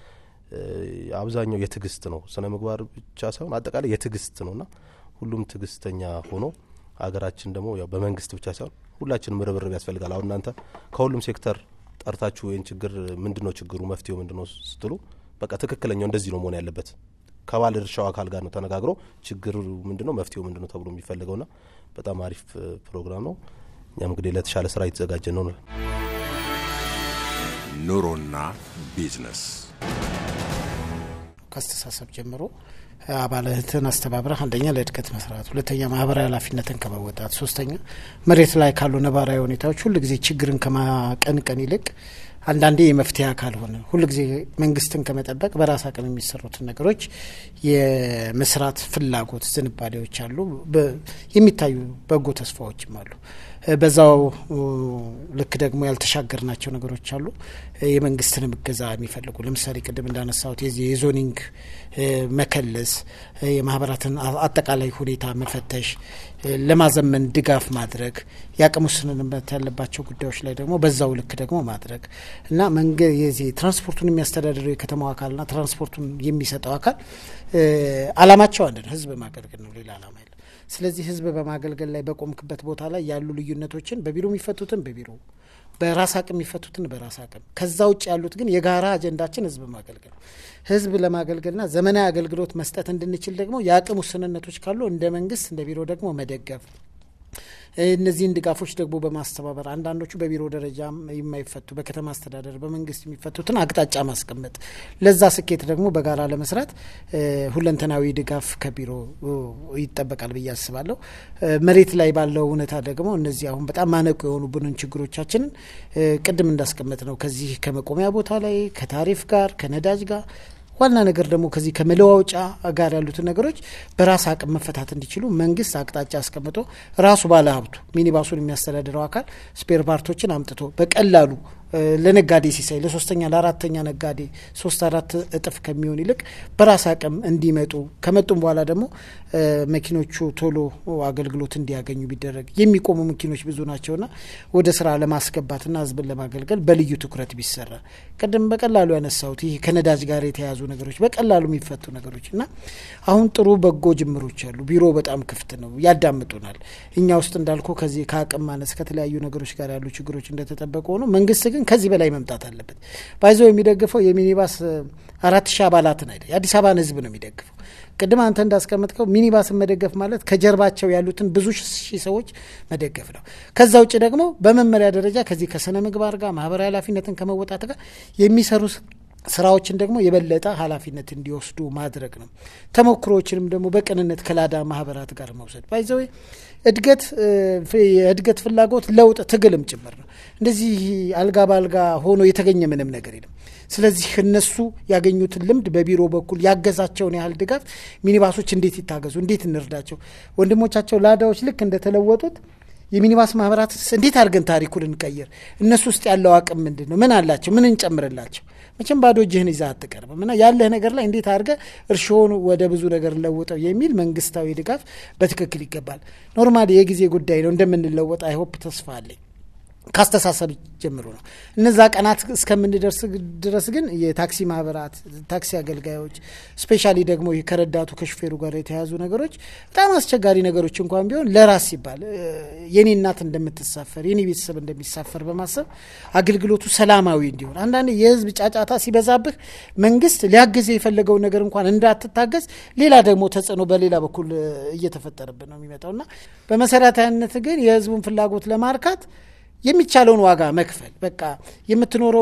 አብዛኛው የትዕግስት ነው። ስነ ምግባር ብቻ ሳይሆን አጠቃላይ የትዕግስት ነው ና ሁሉም ትዕግስተኛ ሆኖ ሀገራችን ደግሞ ያው በመንግስት ብቻ ሳይሆን ሁላችንም ርብርብ ያስፈልጋል። አሁን እናንተ ከሁሉም ሴክተር ጠርታችሁ ይህን ችግር ምንድን ነው ችግሩ መፍትሄው ምንድን ነው ስትሉ በቃ ትክክለኛው እንደዚህ ነው መሆን ያለበት ከባለ ድርሻው አካል ጋር ነው ተነጋግሮ ችግሩ ምንድን ነው መፍትሄው ምንድን ነው ተብሎ የሚፈለገው ና በጣም አሪፍ እ፣ ፕሮግራም ነው። እኛም እንግዲህ ለተሻለ ስራ የተዘጋጀ ነው። ኑሮና ቢዝነስ ከአስተሳሰብ ጀምሮ አባላትን አስተባብረህ አንደኛ ለእድገት መስራት፣ ሁለተኛ ማህበራዊ ኃላፊነትን ከመወጣት፣ ሶስተኛ መሬት ላይ ካሉ ነባራዊ ሁኔታዎች ሁል ጊዜ ችግርን ከማቀንቀን ይልቅ አንዳንዴ የመፍትሄ አካል ሆነ ሁል ጊዜ መንግስትን ከመጠበቅ በራስ አቅም የሚሰሩትን ነገሮች የመስራት ፍላጎት ዝንባሌዎች አሉ። በ- የሚታዩ በጎ ተስፋዎችም አሉ። እ፣ በዛው እ፣ ልክ ደግሞ ያልተሻገርናቸው ነገሮች አሉ። እ፣ የመንግስትንም እገዛ የሚፈልጉ ለምሳሌ ቅድም እንዳነሳሁት የዚህ የዞኒንግ እ፣ መከለስ እ፣ የማህበራትን አ- አጠቃላይ ሁኔታ መፈተሽ እ፣ ለማዘመን ድጋፍ ማድረግ የአቅም ውስንነት ያለባቸው ጉዳዮች ላይ ደግሞ በዛው ልክ ደግሞ ማድረግ እና መንገድ የዚህ ትራንስፖርቱን የሚያስተዳድረው የከተማው አካልና ትራንስፖርቱን የሚሰጠው አካል እ፣ አላማቸው አንድ ነው፣ ህዝብ ማገልገል ነው። ሌላ አላማ የለም። ስለዚህ ህዝብ በማገልገል ላይ በቆምክበት ቦታ ላይ ያሉ ልዩነቶችን በቢሮ የሚፈቱትን በቢሮ በራስ አቅም የሚፈቱትን በራስ አቅም ከዛ ውጭ ያሉት ግን የጋራ አጀንዳችን ህዝብ ማገልገል ነው። ህዝብ ለማገልገልና ዘመናዊ አገልግሎት መስጠት እንድንችል ደግሞ የአቅም ውስንነቶች ካሉ እንደ መንግስት እንደ ቢሮ ደግሞ መደገፍ እነዚህን ድጋፎች ደግሞ በማስተባበር አንዳንዶቹ በቢሮ ደረጃ የማይፈቱ በከተማ አስተዳደር በመንግስት የሚፈቱትን አቅጣጫ ማስቀመጥ ለዛ ስኬት ደግሞ በጋራ ለመስራት እ፣ ሁለንተናዊ ድጋፍ ከቢሮ እ፣ ይጠበቃል ብዬ አስባለሁ። እ፣ መሬት ላይ ባለው እውነታ ደግሞ እነዚህ አሁን በጣም ማነቁ የሆኑብንን ችግሮቻችንን እ፣ ቅድም እንዳስቀመጥ ነው ከዚህ ከመቆሚያ ቦታ ላይ ከታሪፍ ጋር ከነዳጅ ጋር ዋና ነገር ደግሞ ከዚህ ከመለዋወጫ ጋር ያሉትን ነገሮች በራስ አቅም መፈታት እንዲችሉ መንግስት አቅጣጫ አስቀምጦ ራሱ ባለሀብቱ ሚኒባሱን የሚያስተዳድረው አካል ስፔር ፓርቶችን አምጥቶ በቀላሉ ለነጋዴ ሲሳይ ለሶስተኛ ለአራተኛ ነጋዴ ሶስት አራት እጥፍ ከሚሆን ይልቅ በራስ አቅም እንዲመጡ ከመጡም በኋላ ደግሞ መኪኖቹ ቶሎ አገልግሎት እንዲያገኙ ቢደረግ የሚቆሙ መኪኖች ብዙ ናቸውና ወደ ስራ ለማስገባትና ህዝብን ለማገልገል በልዩ ትኩረት ቢሰራ ቅድም በቀላሉ ያነሳሁት ይህ ከነዳጅ ጋር የተያያዙ ነገሮች በቀላሉ የሚፈቱ ነገሮች እና አሁን ጥሩ በጎ ጅምሮች አሉ። ቢሮ በጣም ክፍት ነው፣ ያዳምጡናል። እኛ ውስጥ እንዳልኩ ከዚህ ከአቅም ማነስ ከተለያዩ ነገሮች ጋር ያሉ ችግሮች እንደተጠበቁ ሆኖ መንግስት ግን ከዚህ በላይ መምጣት አለበት። ባይዞ የሚደግፈው የሚኒባስ አራት ሺህ አባላትን አይደል፣ የአዲስ አበባን ህዝብ ነው የሚደግፈው። ቅድም አንተ እንዳስቀመጥከው ሚኒባስን መደገፍ ማለት ከጀርባቸው ያሉትን ብዙ ሺህ ሰዎች መደገፍ ነው። ከዛ ውጭ ደግሞ በመመሪያ ደረጃ ከዚህ ከስነ ምግባር ጋር ማህበራዊ ኃላፊነትን ከመወጣት ጋር የሚሰሩ ስራዎችን ደግሞ የበለጠ ኃላፊነት እንዲወስዱ ማድረግ ነው። ተሞክሮዎችንም ደግሞ በቅንነት ከላዳ ማህበራት ጋር መውሰድ ባይዘዌ እድገት የእድገት ፍላጎት ለውጥ ትግልም ጭምር ነው። እንደዚህ አልጋ በአልጋ ሆኖ የተገኘ ምንም ነገር የለም። ስለዚህ እነሱ ያገኙትን ልምድ በቢሮ በኩል ያገዛቸውን ያህል ድጋፍ ሚኒባሶች እንዴት ይታገዙ፣ እንዴት እንርዳቸው፣ ወንድሞቻቸው ላዳዎች ልክ እንደተለወጡት የሚኒባስ ማህበራት እንዴት አድርገን ታሪኩን እንቀይር፣ እነሱ ውስጥ ያለው አቅም ምንድን ነው፣ ምን አላቸው፣ ምን እንጨምርላቸው። መቼም ባዶ እጅህን ይዛ አትቀርብም እና ያለህ ነገር ላይ እንዴት አድርገ እርሾውን ወደ ብዙ ነገር ለውጠው የሚል መንግስታዊ ድጋፍ በትክክል ይገባል። ኖርማሊ የጊዜ ጉዳይ ነው፣ እንደምንለወጥ አይሆፕ ተስፋ አለኝ። ካስተሳሰብ ጀምሮ ነው። እነዛ ቀናት እስከምንደርስ ድረስ ግን የታክሲ ማህበራት፣ ታክሲ አገልጋዮች ስፔሻሊ ደግሞ ከረዳቱ ከሹፌሩ ጋር የተያዙ ነገሮች በጣም አስቸጋሪ ነገሮች እንኳን ቢሆን ለራስ ሲባል የኔ እናት እንደምትሳፈር የኔ ቤተሰብ እንደሚሳፈር በማሰብ አገልግሎቱ ሰላማዊ እንዲሆን አንዳንድ የህዝብ ጫጫታ ሲበዛብህ መንግስት ሊያግዝ የፈለገውን ነገር እንኳን እንዳትታገዝ ሌላ ደግሞ ተጽዕኖ በሌላ በኩል እየተፈጠረብን ነው የሚመጣው እና በመሰረታዊነት ግን የህዝቡን ፍላጎት ለማርካት የሚቻለውን ዋጋ መክፈል በቃ የምትኖረው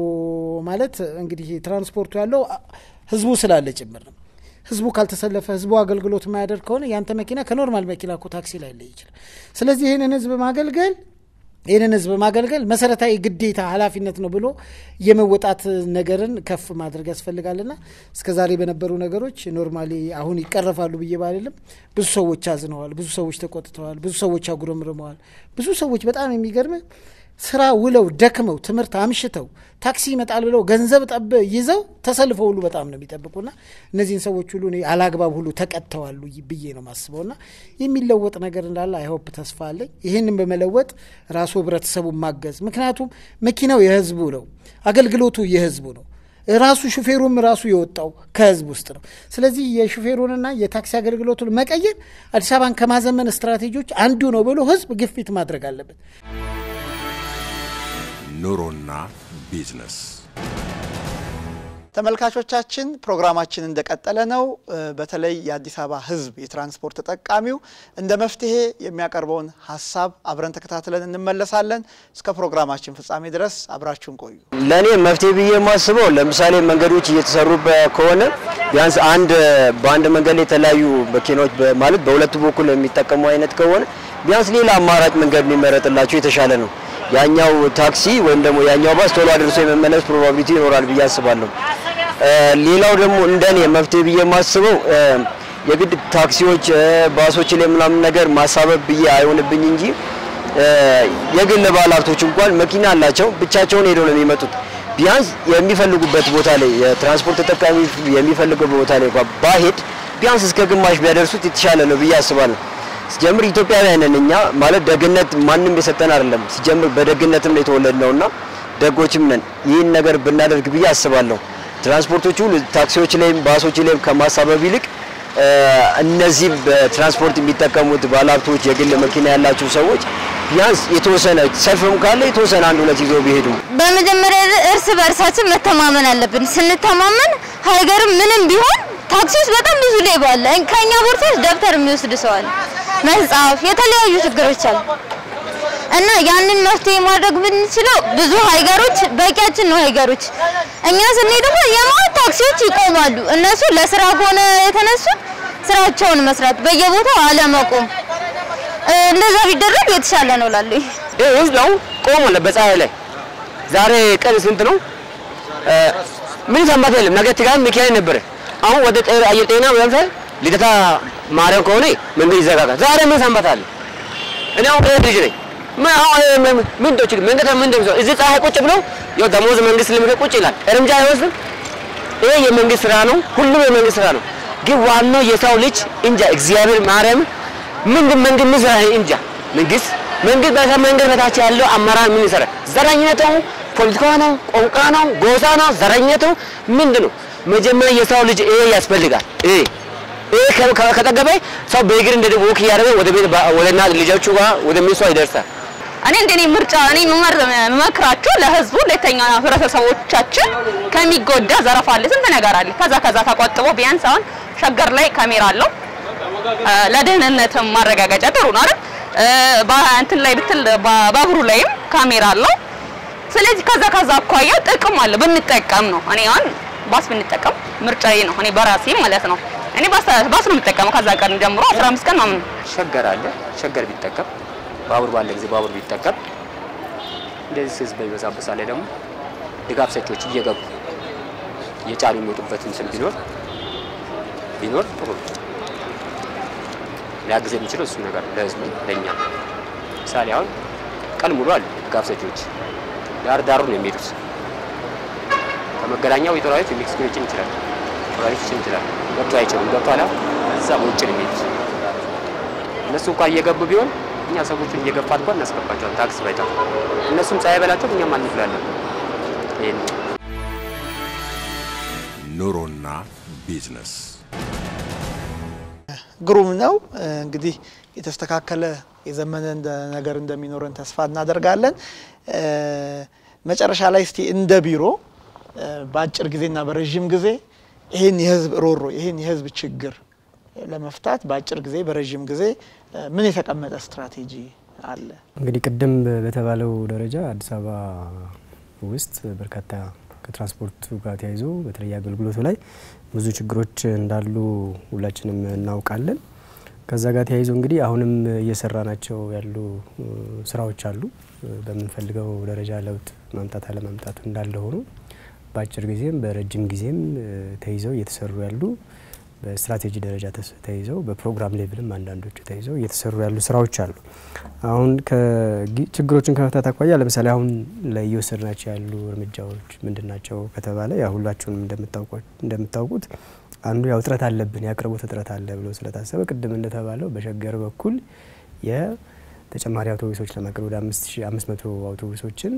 ማለት እንግዲህ ትራንስፖርቱ ያለው ህዝቡ ስላለ ጭምር ነው። ህዝቡ ካልተሰለፈ ህዝቡ አገልግሎት የማያደርግ ከሆነ ያንተ መኪና ከኖርማል መኪና እኮ ታክሲ ላይ ለይ ይችላል። ስለዚህ ይህንን ህዝብ ማገልገል ይህንን ህዝብ ማገልገል መሰረታዊ ግዴታ ኃላፊነት ነው ብሎ የመወጣት ነገርን ከፍ ማድረግ ያስፈልጋልና እስከ ዛሬ በነበሩ ነገሮች ኖርማሊ አሁን ይቀረፋሉ ብዬ ባልልም ብዙ ሰዎች አዝነዋል፣ ብዙ ሰዎች ተቆጥተዋል፣ ብዙ ሰዎች አጉረምርመዋል። ብዙ ሰዎች በጣም የሚገርም ስራ ውለው ደክመው ትምህርት አምሽተው ታክሲ ይመጣል ብለው ገንዘብ ጠብ ይዘው ተሰልፈው ሁሉ በጣም ነው የሚጠብቁና እነዚህን ሰዎች ሁሉ እኔ አላግባብ ሁሉ ተቀጥተዋሉ ብዬ ነው ማስበውና የሚለወጥ ነገር እንዳለ አይሆፕ ተስፋ አለኝ። ይህንን በመለወጥ ራሱ ህብረተሰቡን ማገዝ፣ ምክንያቱም መኪናው የህዝቡ ነው፣ አገልግሎቱ የህዝቡ ነው። ራሱ ሹፌሩም ራሱ የወጣው ከህዝብ ውስጥ ነው። ስለዚህ የሹፌሩንና የታክሲ አገልግሎቱን መቀየር አዲስ አበባን ከማዘመን ስትራቴጂዎች አንዱ ነው ብሎ ህዝብ ግፊት ማድረግ አለበት። ኑሮና ቢዝነስ ተመልካቾቻችን ፕሮግራማችን እንደቀጠለ ነው። በተለይ የአዲስ አበባ ህዝብ የትራንስፖርት ተጠቃሚው እንደ መፍትሄ የሚያቀርበውን ሀሳብ አብረን ተከታትለን እንመለሳለን። እስከ ፕሮግራማችን ፍጻሜ ድረስ አብራችሁን ቆዩ። ለእኔ መፍትሄ ብዬ የማስበው ለምሳሌ መንገዶች እየተሰሩ ከሆነ ቢያንስ አንድ በአንድ መንገድ ላይ የተለያዩ መኪናዎች ማለት በሁለቱ በኩል የሚጠቀሙ አይነት ከሆነ ቢያንስ ሌላ አማራጭ መንገድ ቢመረጥላቸው የተሻለ ነው። ያኛው ታክሲ ወይም ደግሞ ያኛው ባስ ቶሎ አድርሶ የመመለስ ፕሮባቢሊቲ ይኖራል ብዬ አስባለሁ። ሌላው ደግሞ እንደኔ መፍትሄ ብዬ የማስበው የግድ ታክሲዎች፣ ባሶች ላይ ምናምን ነገር ማሳበብ ብዬ አይሆንብኝ እንጂ የግል ባለሀብቶች እንኳን መኪና አላቸው፣ ብቻቸውን ሄደው ነው የሚመጡት። ቢያንስ የሚፈልጉበት ቦታ ላይ የትራንስፖርት ተጠቃሚ የሚፈልገው ቦታ ላይ እንኳን ባሄድ ቢያንስ እስከ ግማሽ ቢያደርሱት የተሻለ ነው ብዬ አስባለሁ። ሲጀምር ኢትዮጵያውያን ነን እኛ ማለት ደግነት ማንም የሰጠን አይደለም። ሲጀምር በደግነትም ነው የተወለድነውና ደጎችም ነን። ይህን ነገር ብናደርግ ብዬ አስባለሁ። ትራንስፖርቶቹ ታክሲዎች ላይም ባሶች ላይም ከማሳበብ ይልቅ እነዚህ በትራንስፖርት የሚጠቀሙት ባለሀብቶች፣ የግል መኪና ያላቸው ሰዎች ቢያንስ የተወሰነ ሰልፍም ካለ የተወሰነ አንድ ሁለት ይዘው ቢሄዱ በመጀመሪያ እርስ በእርሳችን መተማመን አለብን። ስንተማመን ሀገርም ምንም ቢሆን ታክሲ ውስጥ በጣም ብዙ ሌባ አለ። ከኛ ቦርሳ ውስጥ ደብተር የሚወስድ ሰው አለ፣ መጽሐፍ፣ የተለያዩ ችግሮች አሉ እና ያንን መፍትሄ ማድረግ ብንችለው ብዙ ሀይገሮች በቂያችን ነው። ሀይገሮች እኛ ስንሄድ ደግሞ የማት ታክሲዎች ይቆማሉ። እነሱ ለስራ ከሆነ የተነሱት ስራቸውን መስራት፣ በየቦታው አለመቆም፣ እንደዛ ቢደረግ የተሻለ ነው እላለሁ። ይህ ህዝብ አሁን ቆሞ በፀሐይ ላይ ዛሬ ቀን ስንት ነው? ምን ሰንበት የለም። ነገ ትጋት ሚካኤል ነበረ። አሁን ወደ ጤ- አየር ጤና ለምሳሌ ልደታ ማርያም ከሆነ መንገድ ይዘጋጋል። ዛሬ ምን ሰንበት አለ? እኔ አሁን ይሄ ልጅ ነኝ። ምን አሁን ይሄ ምን ምን እንደው ችግር መንገድ ምን እንደው እዚህ ፀሐይ ቁጭ ብሎ ያው ደሞዝ መንግስት ልምደ ቁጭ ይላል። እርምጃ አይወስድም። ይሄ የመንግስት ስራ ነው። ሁሉም የመንግስት ስራ ነው። ግን ዋናው የሰው ልጅ እንጃ እግዚአብሔር ማርያም ምንድን መንግስት ምን ስራ እንጃ መንግስት መንግስት በሰ መንገድ በታች ያለው አመራር ምን ይሰራ? ዘረኝነት ነው፣ ፖለቲካ ነው፣ ቋንቋ ነው፣ ጎሳ ነው፣ ዘረኝነት ነው። ምንድን ነው? መጀመሪያ የሰው ልጅ ይሄ ያስፈልጋል። ይሄ ይሄ ከ- ከ- ከጠገበ ሰው በእግር እንደ ወክ እያደረገ ወደ ቤት ባ- ወደ እናት ልጆቹ ጋር ወደ ሚስቷ ይደርሳል። እኔ እንደኔ ምርጫ እኔ የምመር- የምመክራችሁ ለህዝቡ ለተኛ ህብረተሰቦቻችን ከሚጎዳ ዘረፋ አለ፣ ስንት ነገር አለ። ከዛ ከዛ ተቆጥቦ ቢያንስ አሁን ሸገር ላይ ካሜራ አለው እ፣ ለደህንነትም ማረጋገጫ ጥሩ ነው አይደል? እ፣ በእንትን ላይ ብትል ባ- ባቡሩ ላይም ካሜራ አለው። ስለዚህ ከዛ ከዛ አኳያ ጥቅም አለ ብንጠቀም ነው። እኔ አሁን ባስ ብንጠቀም ምርጫዬ ነው። እኔ በራሴ ማለት ነው። እኔ ባስ ባስ ነው የምጠቀመው ከዛ ቀን ጀምሮ 15 ቀን ምናምን ሸገር አለ። ሸገር ቢጠቀም ባቡር ባለ ጊዜ ባቡር ቢጠቀም እንደዚህ ህዝብ በሚበዛበት ሰዓት ላይ ደግሞ ድጋፍ ሰጪዎች እየገቡ እየጫኑ የሚወጡበት ምስል ቢኖር ቢኖር ጥሩ ነው። ሊያግዝ የሚችለው እሱ ነገር ለህዝቡ ለእኛ ምሳሌ አሁን ቀን ሙሉ አሉ ድጋፍ ሰጪዎች ዳር ዳሩ ነው የሚሄዱት። ከመገናኛው የጦራዊት ሜክሲኮ ሊጭን ይችላል፣ ጦራዊት ሊጭን ይችላል። ገብቶ አይችሉም። ገብቶ አላ እዛ በውጭ ነው የሚሄዱት። እነሱ እንኳን እየገቡ ቢሆን እኛ ሰዎቹን እየገፋ እንኳን እናስገባቸዋለን። ታክስ ባይጠፋ እነሱም ፀሐይ በላቸው እኛም አንፍላለን። ይሄን ኑሮና ቢዝነስ ግሩም ነው። እንግዲህ የተስተካከለ የዘመነ እንደ- ነገር እንደሚኖረን ተስፋ እናደርጋለን። እ፣ መጨረሻ ላይ እስቲ እንደ ቢሮ እ፣ በአጭር ጊዜና በረዥም ጊዜ ይህን የህዝብ ሮሮ ይህን የህዝብ ችግር ለመፍታት በአጭር ጊዜ በረዥም ጊዜ እ፣ ምን የተቀመጠ ስትራቴጂ አለ? እንግዲህ ቅድም በተባለው ደረጃ አዲስ አበባ ውስጥ በርካታ ከትራንስፖርቱ ጋር ተያይዞ በተለይ አገልግሎቱ ላይ ብዙ ችግሮች እንዳሉ ሁላችንም እናውቃለን። ከዛ ጋር ተያይዞ እንግዲህ አሁንም እየሰራ ናቸው ያሉ እ፣ ስራዎች አሉ። እ፣ በምንፈልገው ደረጃ ለውጥ ማምጣት አለማምጣቱ እንዳለ ሆኖ በአጭር ጊዜም በረጅም ጊዜም እ፣ ተይዘው እየተሰሩ ያሉ በስትራቴጂ ደረጃ ተስ- ተይዘው በፕሮግራም ሌቭልም አንዳንዶቹ ተይዘው እየተሰሩ ያሉ ስራዎች አሉ። አሁን ከጊ- ችግሮችን ከመፍታት አኳያ ለምሳሌ አሁን ላይ እየወሰድናቸው ያሉ እርምጃዎች ምንድን ናቸው ከተባለ ያ ሁላችሁንም እንደምታውቋ- እንደምታውቁት አንዱ ያው እጥረት አለብን የአቅርቦት እጥረት አለ ብሎ ስለታሰበ ቅድም እንደተባለው በሸገር በኩል የተጨማሪ አውቶቡሶች ለማቅረብ ወደ አምስት መቶ አውቶቡሶችን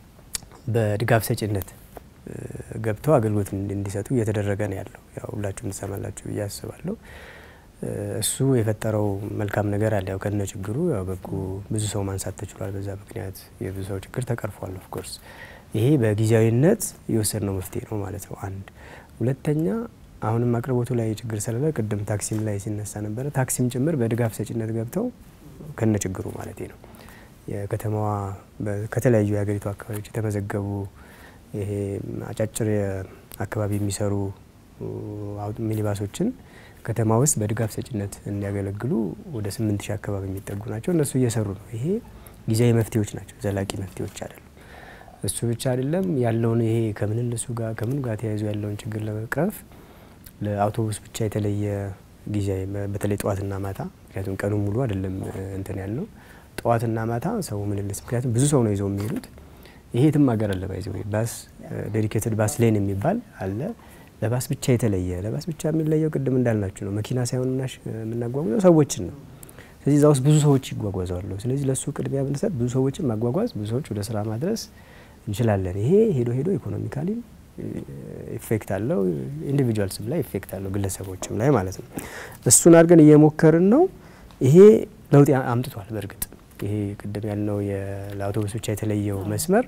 በድጋፍ ሰጪነት እ፣ ገብተው አገልግሎት እንዲ- እንዲሰጡ እየተደረገ ነው ያለው። ያው ሁላችሁም ትሰማላችሁ ብዬ አስባለሁ። እ፣ እሱ የፈጠረው መልካም ነገር አለ። ያው ከነ ችግሩ ያው በጎ ብዙ ሰው ማንሳት ተችሏል። በዛ ምክንያት የብዙ ሰው ችግር ተቀርፏል። ኦፍኮርስ ይሄ በጊዜያዊነት የወሰድነው መፍትሄ ነው ማለት ነው። አንድ ሁለተኛ አሁንም አቅርቦቱ ላይ ችግር ስላለ ቅድም ታክሲም ላይ ሲነሳ ነበረ። ታክሲም ጭምር በድጋፍ ሰጪነት ገብተው ከነ ችግሩ ማለት ነው የከተማዋ በ- ከተለያዩ የሀገሪቱ አካባቢዎች የተመዘገቡ ይሄ አጫጭር አካባቢ የሚሰሩ አው- ሚኒባሶችን ከተማ ውስጥ በድጋፍ ሰጪነት እንዲያገለግሉ ወደ ስምንት ሺህ አካባቢ የሚጠጉ ናቸው። እነሱ እየሰሩ ነው። ይሄ ጊዜያዊ መፍትሄዎች ናቸው፣ ዘላቂ መፍትሄዎች አይደሉም። እሱ ብቻ አይደለም ያለውን ይሄ ከምንነሱ ጋር ከምን ጋር ተያይዞ ያለውን ችግር ለመቅረፍ ለአውቶቡስ ብቻ የተለየ ጊዜያዊ በ- በተለይ ጠዋትና ማታ ምክንያቱም ቀኑ ሙሉ አይደለም እ፣ እንትን ያልነው ጠዋትና ማታ ሰው ምልልስ ምክንያቱም ብዙ ሰው ነው ይዘው የሚሄዱት ይሄ የትም ሀገር አለ ባይዘው ባስ ዴዲኬትድ ባስ ሌን የሚባል አለ። ለባስ ብቻ የተለየ ለባስ ብቻ የሚለየው ቅድም እንዳልናችሁ ነው። መኪና ሳይሆን ምናሽ የምናጓጉዘው ሰዎችን ነው። ስለዚህ እዛ ውስጥ ብዙ ሰዎች ይጓጓዛሉ። ስለዚህ ለእሱ ቅድሚያ ብንሰጥ ብዙ ሰዎችን ማጓጓዝ፣ ብዙ ሰዎች ወደ ስራ ማድረስ እንችላለን። ይሄ ሄዶ ሄዶ ኢኮኖሚካሊ ኢፌክት አለው፣ ኢንዲቪጁዋልስም ላይ ኢፌክት አለው፣ ግለሰቦችም ላይ ማለት ነው። እሱን አድርገን እየሞከርን ነው። ይሄ ለውጥ ያ- አምጥቷል። በእርግጥ ይሄ ቅድም ያልነው የ- ለአውቶቡስ ብቻ የተለየው መስመር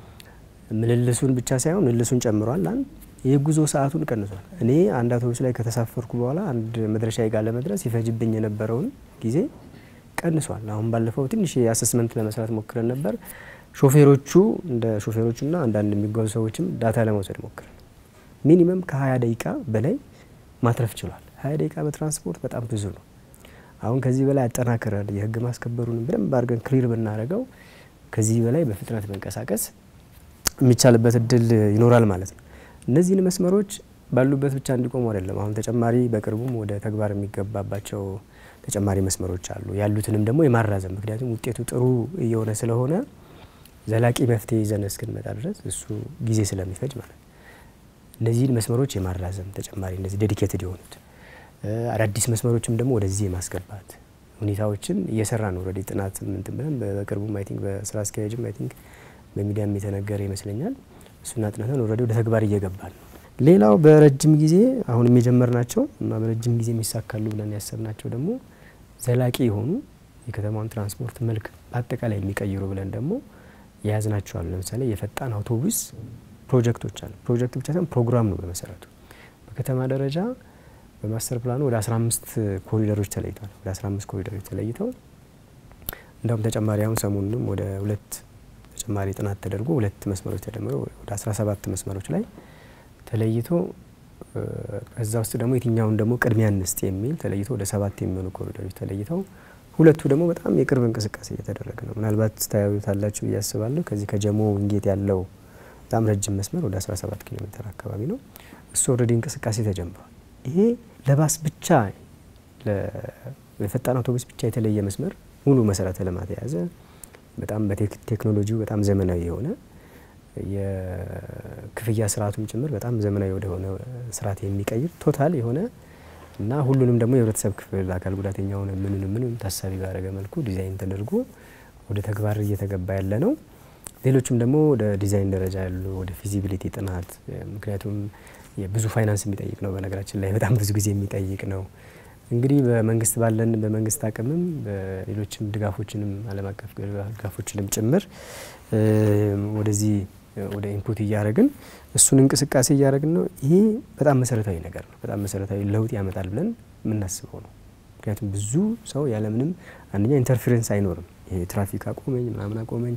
ምልልሱን ብቻ ሳይሆን ምልልሱን ጨምሯል። አንድ የጉዞ ሰዓቱን ቀንሷል። እኔ አንድ አውቶቡስ ላይ ከተሳፈርኩ በኋላ አንድ መድረሻ ጋር ለመድረስ ይፈጅብኝ የነበረውን ጊዜ ቀንሷል። አሁን ባለፈው ትንሽ የአሰስመንት ለመስራት ሞክረን ነበር። ሾፌሮቹ እንደ ሾፌሮቹና አንዳንድ የሚጓዙ ሰዎችም ዳታ ለመውሰድ ሞክረን ሚኒመም ከ20 ደቂቃ በላይ ማትረፍ ችሏል። 20 ደቂቃ በትራንስፖርት በጣም ብዙ ነው። አሁን ከዚህ በላይ አጠናክረን የህግ ማስከበሩን በደንብ አድርገን ክሊር ብናደርገው ከዚህ በላይ በፍጥነት መንቀሳቀስ የሚቻልበት እድል ይኖራል ማለት ነው። እነዚህን መስመሮች ባሉበት ብቻ እንዲቆሙ አይደለም። አሁን ተጨማሪ በቅርቡም ወደ ተግባር የሚገባባቸው ተጨማሪ መስመሮች አሉ። ያሉትንም ደግሞ የማራዘም ምክንያቱም ውጤቱ ጥሩ እየሆነ ስለሆነ ዘላቂ መፍትሄ ይዘን እስክንመጣ ድረስ እሱ ጊዜ ስለሚፈጅ ማለት ነው። እነዚህን መስመሮች የማራዘም ተጨማሪ እነዚህ ዴዲኬትድ የሆኑት አዳዲስ መስመሮችም ደግሞ ወደዚህ የማስገባት ሁኔታዎችን እየሰራ ነው። ኦልሬዲ ጥናት ምንትን ብለን በቅርቡም አይ ቲንክ በስራ አስኪያጅም አይ ቲንክ በሚዲያም የተነገረ ይመስለኛል። እሱን አጥንተን ኦልሬዲ ወደ ተግባር እየገባል ነው። ሌላው በረጅም ጊዜ አሁንም የጀመርናቸው እና በረጅም ጊዜ የሚሳካሉ ብለን ያሰብናቸው ደግሞ ዘላቂ የሆኑ የከተማውን ትራንስፖርት መልክ በአጠቃላይ የሚቀይሩ ብለን ደግሞ የያዝናቸው አሉ። ለምሳሌ የፈጣን አውቶቡስ ፕሮጀክቶች አሉ። ፕሮጀክት ብቻ ሳይሆን ፕሮግራም ነው በመሰረቱ በከተማ ደረጃ በማስተር ፕላኑ ወደ 15 ኮሪደሮች ተለይተዋል። ወደ 15 ኮሪደሮች ተለይተው እንደውም ተጨማሪ አሁን ሰሞኑንም ወደ ሁለት ተጨማሪ ጥናት ተደርጎ ሁለት መስመሮች ተደምረው ወደ 17 መስመሮች ላይ ተለይቶ ከዛ ውስጥ ደግሞ የትኛውን ደግሞ ቅድሚያ እንስጥ የሚል ተለይቶ ወደ ሰባት የሚሆኑ ኮሪደሮች ተለይተው ሁለቱ ደግሞ በጣም የቅርብ እንቅስቃሴ እየተደረገ ነው። ምናልባት ታያዩታላችሁ ብዬ አስባለሁ። ከዚህ ከጀሞ ውንጌት ያለው በጣም ረጅም መስመር ወደ 17 ኪሎ ሜትር አካባቢ ነው። እሱ ኦልሬዲ እንቅስቃሴ ተጀምሯል። ይሄ ለባስ ብቻ ለፈጣን አውቶቡስ ብቻ የተለየ መስመር ሙሉ መሰረተ ልማት የያዘ በጣም በቴክኖሎጂው በጣም ዘመናዊ የሆነ የክፍያ ስርዓቱም ጭምር በጣም ዘመናዊ ወደሆነ ስርዓት የሚቀይር ቶታል የሆነ እና ሁሉንም ደግሞ የህብረተሰብ ክፍል አካል ጉዳተኛውን ምንን ምንም ታሳቢ ባደረገ መልኩ ዲዛይን ተደርጎ ወደ ተግባር እየተገባ ያለ ነው። ሌሎችም ደግሞ ወደ ዲዛይን ደረጃ ያሉ ወደ ፊዚቢሊቲ ጥናት ምክንያቱም ብዙ ፋይናንስ የሚጠይቅ ነው። በነገራችን ላይ በጣም ብዙ ጊዜ የሚጠይቅ ነው። እንግዲህ በመንግስት ባለን በመንግስት አቅምም በሌሎችም ድጋፎችንም ዓለም አቀፍ ድጋፎችንም ጭምር ወደዚህ ወደ ኢንፑት እያደረግን እሱን እንቅስቃሴ እያደረግን ነው። ይሄ በጣም መሰረታዊ ነገር ነው። በጣም መሰረታዊ ለውጥ ያመጣል ብለን የምናስበው ነው። ምክንያቱም ብዙ ሰው ያለምንም አንደኛ ኢንተርፌረንስ አይኖርም። ይሄ ትራፊክ አቆመኝ ምናምን አቆመኝ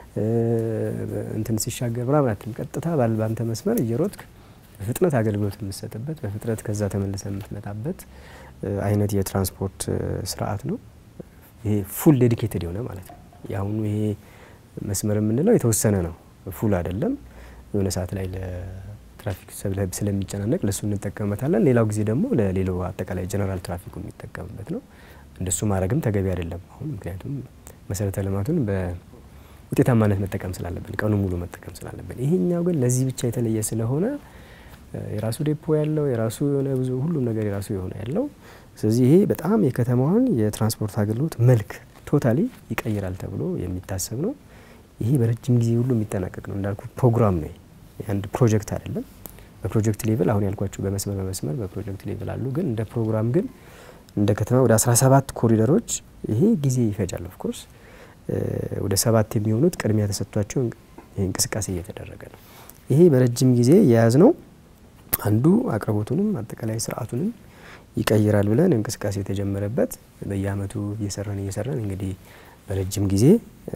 እንትን ሲሻገር ምናምን አትልም። ቀጥታ ባንተ መስመር እየሮጥክ በፍጥነት አገልግሎት የምትሰጥበት በፍጥነት ከዛ ተመልሰ የምትመጣበት አይነት የትራንስፖርት ስርዓት ነው። ይሄ ፉል ዴዲኬትድ የሆነ ማለት ነው። የአሁኑ ይሄ መስመር የምንለው የተወሰነ ነው፣ ፉል አይደለም። የሆነ ሰዓት ላይ ለትራፊክ ስለሚጨናነቅ ለእሱ እንጠቀምበታለን። ሌላው ጊዜ ደግሞ ለሌላው አጠቃላይ ጀነራል ትራፊኩ የሚጠቀምበት ነው። እንደሱ ማድረግም ተገቢ አይደለም አሁን ምክንያቱም መሰረተ ልማቱን በውጤታማነት መጠቀም ስላለብን ቀኑ ሙሉ መጠቀም ስላለብን፣ ይሄኛው ግን ለዚህ ብቻ የተለየ ስለሆነ የራሱ ዴፖ ያለው የራሱ የሆነ ብዙ ሁሉም ነገር የራሱ የሆነ ያለው ስለዚህ ይሄ በጣም የከተማዋን የትራንስፖርት አገልግሎት መልክ ቶታሊ ይቀይራል ተብሎ የሚታሰብ ነው። ይሄ በረጅም ጊዜ ሁሉ የሚጠናቀቅ ነው። እንዳልኩ ፕሮግራም ነው። አንድ ፕሮጀክት አይደለም። በፕሮጀክት ሌቭል አሁን ያልኳቸው በመስመር በመስመር በፕሮጀክት ሌቭል አሉ። ግን እንደ ፕሮግራም ግን እንደ ከተማ ወደ 17 ኮሪደሮች ይሄ ጊዜ ይፈጃል። ኦፍኮርስ ወደ ሰባት የሚሆኑት ቅድሚያ ተሰጥቷቸው እንቅስቃሴ እየተደረገ ነው። ይሄ በረጅም ጊዜ የያዝ ነው አንዱ አቅርቦቱንም አጠቃላይ ስርዓቱንም ይቀይራል ብለን እንቅስቃሴ የተጀመረበት በየአመቱ እየሰራን እየሰራን እንግዲህ በረጅም ጊዜ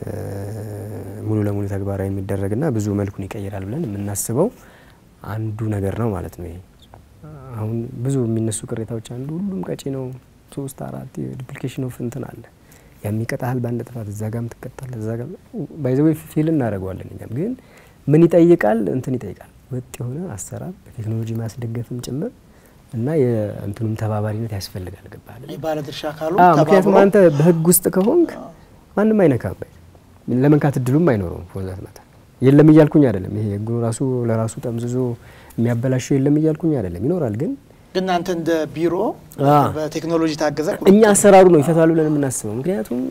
ሙሉ ለሙሉ ተግባራዊ የሚደረግና ብዙ መልኩን ይቀይራል ብለን የምናስበው አንዱ ነገር ነው ማለት ነው። ይሄ አሁን ብዙ የሚነሱ ቅሬታዎች አንዱ ሁሉም ቀጪ ነው፣ ሶስት አራት ዱፕሊኬሽን ኦፍ እንትን አለ የሚቀጣል በአንድ ጥፋት እዛ ጋም ትቀጣል እዛ ጋም ባይዘዌ ፊል እናደርገዋለን። እኛም ግን ምን ይጠይቃል እንትን ይጠይቃል ወጥ የሆነ አሰራር በቴክኖሎጂ ማስደገፍም ጭምር እና የእንትኑም ተባባሪነት ያስፈልጋል። ገባል ባለድርሻ አካሉ ምክንያቱም አንተ በህግ ውስጥ ከሆንክ ማንም አይነካም፣ ለመንካት እድሉም አይኖረውም። ፎዛት መታ የለም እያልኩኝ አይደለም። ይሄ ህጉ ራሱ ለራሱ ጠምዝዞ የሚያበላሸው የለም እያልኩኝ አይደለም። ይኖራል ግን ግን እናንተ እንደ ቢሮ በቴክኖሎጂ ታገዘ እኛ አሰራሩ ነው ይፈታሉ ብለን የምናስበው። ምክንያቱም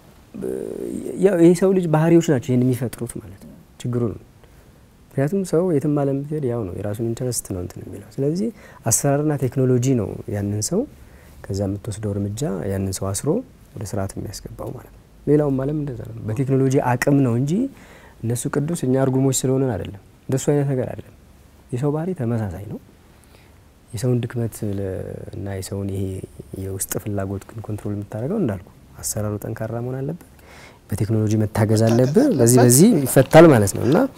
ይህ ሰው ልጅ ባህሪዎች ናቸው ይህን የሚፈጥሩት ማለት ነው። ችግሩ ነው ምክንያቱም ሰው የትም ዓለም ብትሄድ ያው ነው የራሱን ኢንተረስት ነው እንትን የሚለው። ስለዚህ አሰራርና ቴክኖሎጂ ነው ያንን ሰው ከዛ የምትወስደው እርምጃ ያንን ሰው አስሮ ወደ ስርዓት የሚያስገባው ማለት ነው። ሌላውም ዓለም እንደዛ ነው። በቴክኖሎጂ አቅም ነው እንጂ እነሱ ቅዱስ እኛ እርጉሞች ስለሆነን አይደለም። እንደሱ አይነት ነገር አይደለም። የሰው ባህሪ ተመሳሳይ ነው። የሰውን ድክመት እና የሰውን ይሄ የውስጥ ፍላጎት ግን ኮንትሮል የምታደርገው እንዳልኩ አሰራሩ ጠንካራ መሆን አለበት። በቴክኖሎጂ መታገዝ አለብህ። በዚህ በዚህ ይፈታል ማለት ነው እና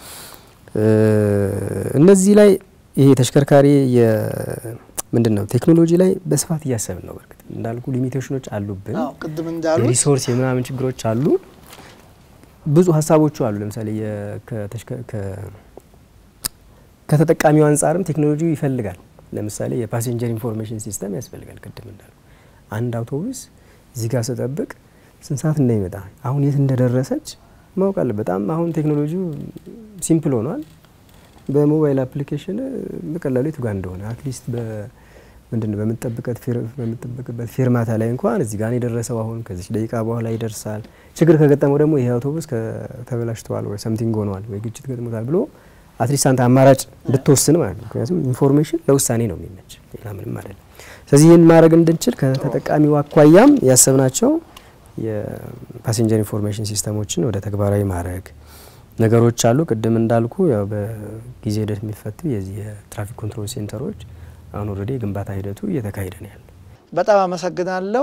እነዚህ ላይ ይሄ ተሽከርካሪ ምንድን ነው ቴክኖሎጂ ላይ በስፋት እያሰብን ነው። በርግጥ እንዳልኩ ሊሚቴሽኖች አሉብን፣ ቅድም እንዳሉት የሪሶርስ የምናምን ችግሮች አሉ። ብዙ ሀሳቦቹ አሉ። ለምሳሌ ከተጠቃሚው አንጻርም ቴክኖሎጂ ይፈልጋል። ለምሳሌ የፓሴንጀር ኢንፎርሜሽን ሲስተም ያስፈልጋል። ቅድም እንዳሉ አንድ አውቶቡስ እዚህ ጋር ስጠብቅ ስንት ሰዓት እንደሚመጣ አሁን የት እንደደረሰች ማወቅ አለ። በጣም አሁን ቴክኖሎጂው ሲምፕል ሆኗል። በሞባይል አፕሊኬሽን በቀላሉ የቱ ጋር እንደሆነ አትሊስት ምንድን ነው በምጠብቅበት ፌርማታ ላይ እንኳን እዚህ ጋር የደረሰው አሁን ከዚች ደቂቃ በኋላ ይደርሳል። ችግር ከገጠመው ደግሞ ይሄ አውቶቡስ ተበላሽተዋል ወይ ሰምቲንግ ሆነዋል ወይ ግጭት ገጥሞታል ብሎ አትሊስት አንተ አማራጭ እንድትወስን ማለት ነው። ምክንያቱም ኢንፎርሜሽን ለውሳኔ ነው የሚመች ሌላ ምንም አይደለም። ስለዚህ ይህን ማድረግ እንድንችል ከተጠቃሚው አኳያም ያሰብናቸው የፓሴንጀር ኢንፎርሜሽን ሲስተሞችን ወደ ተግባራዊ ማድረግ ነገሮች አሉ። ቅድም እንዳልኩ ያው በጊዜ ሂደት የሚፈቱ የዚህ የትራፊክ ኮንትሮል ሴንተሮች አሁን ኦልሬዲ የግንባታ ሂደቱ እየተካሄደ ነው ያለው። በጣም አመሰግናለሁ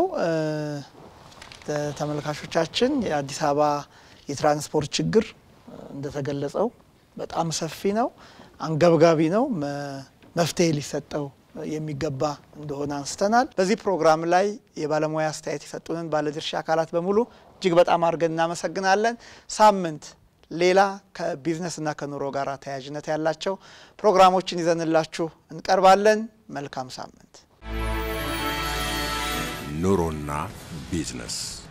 ተመልካቾቻችን። የአዲስ አበባ የትራንስፖርት ችግር እንደተገለጸው በጣም ሰፊ ነው፣ አንገብጋቢ ነው፣ መፍትሄ ሊሰጠው የሚገባ እንደሆነ አንስተናል። በዚህ ፕሮግራም ላይ የባለሙያ አስተያየት የሰጡንን ባለድርሻ አካላት በሙሉ እጅግ በጣም አድርገን እናመሰግናለን። ሳምንት ሌላ ከቢዝነስና ከኑሮ ጋር ተያያዥነት ያላቸው ፕሮግራሞችን ይዘንላችሁ እንቀርባለን። መልካም ሳምንት። ኑሮና ቢዝነስ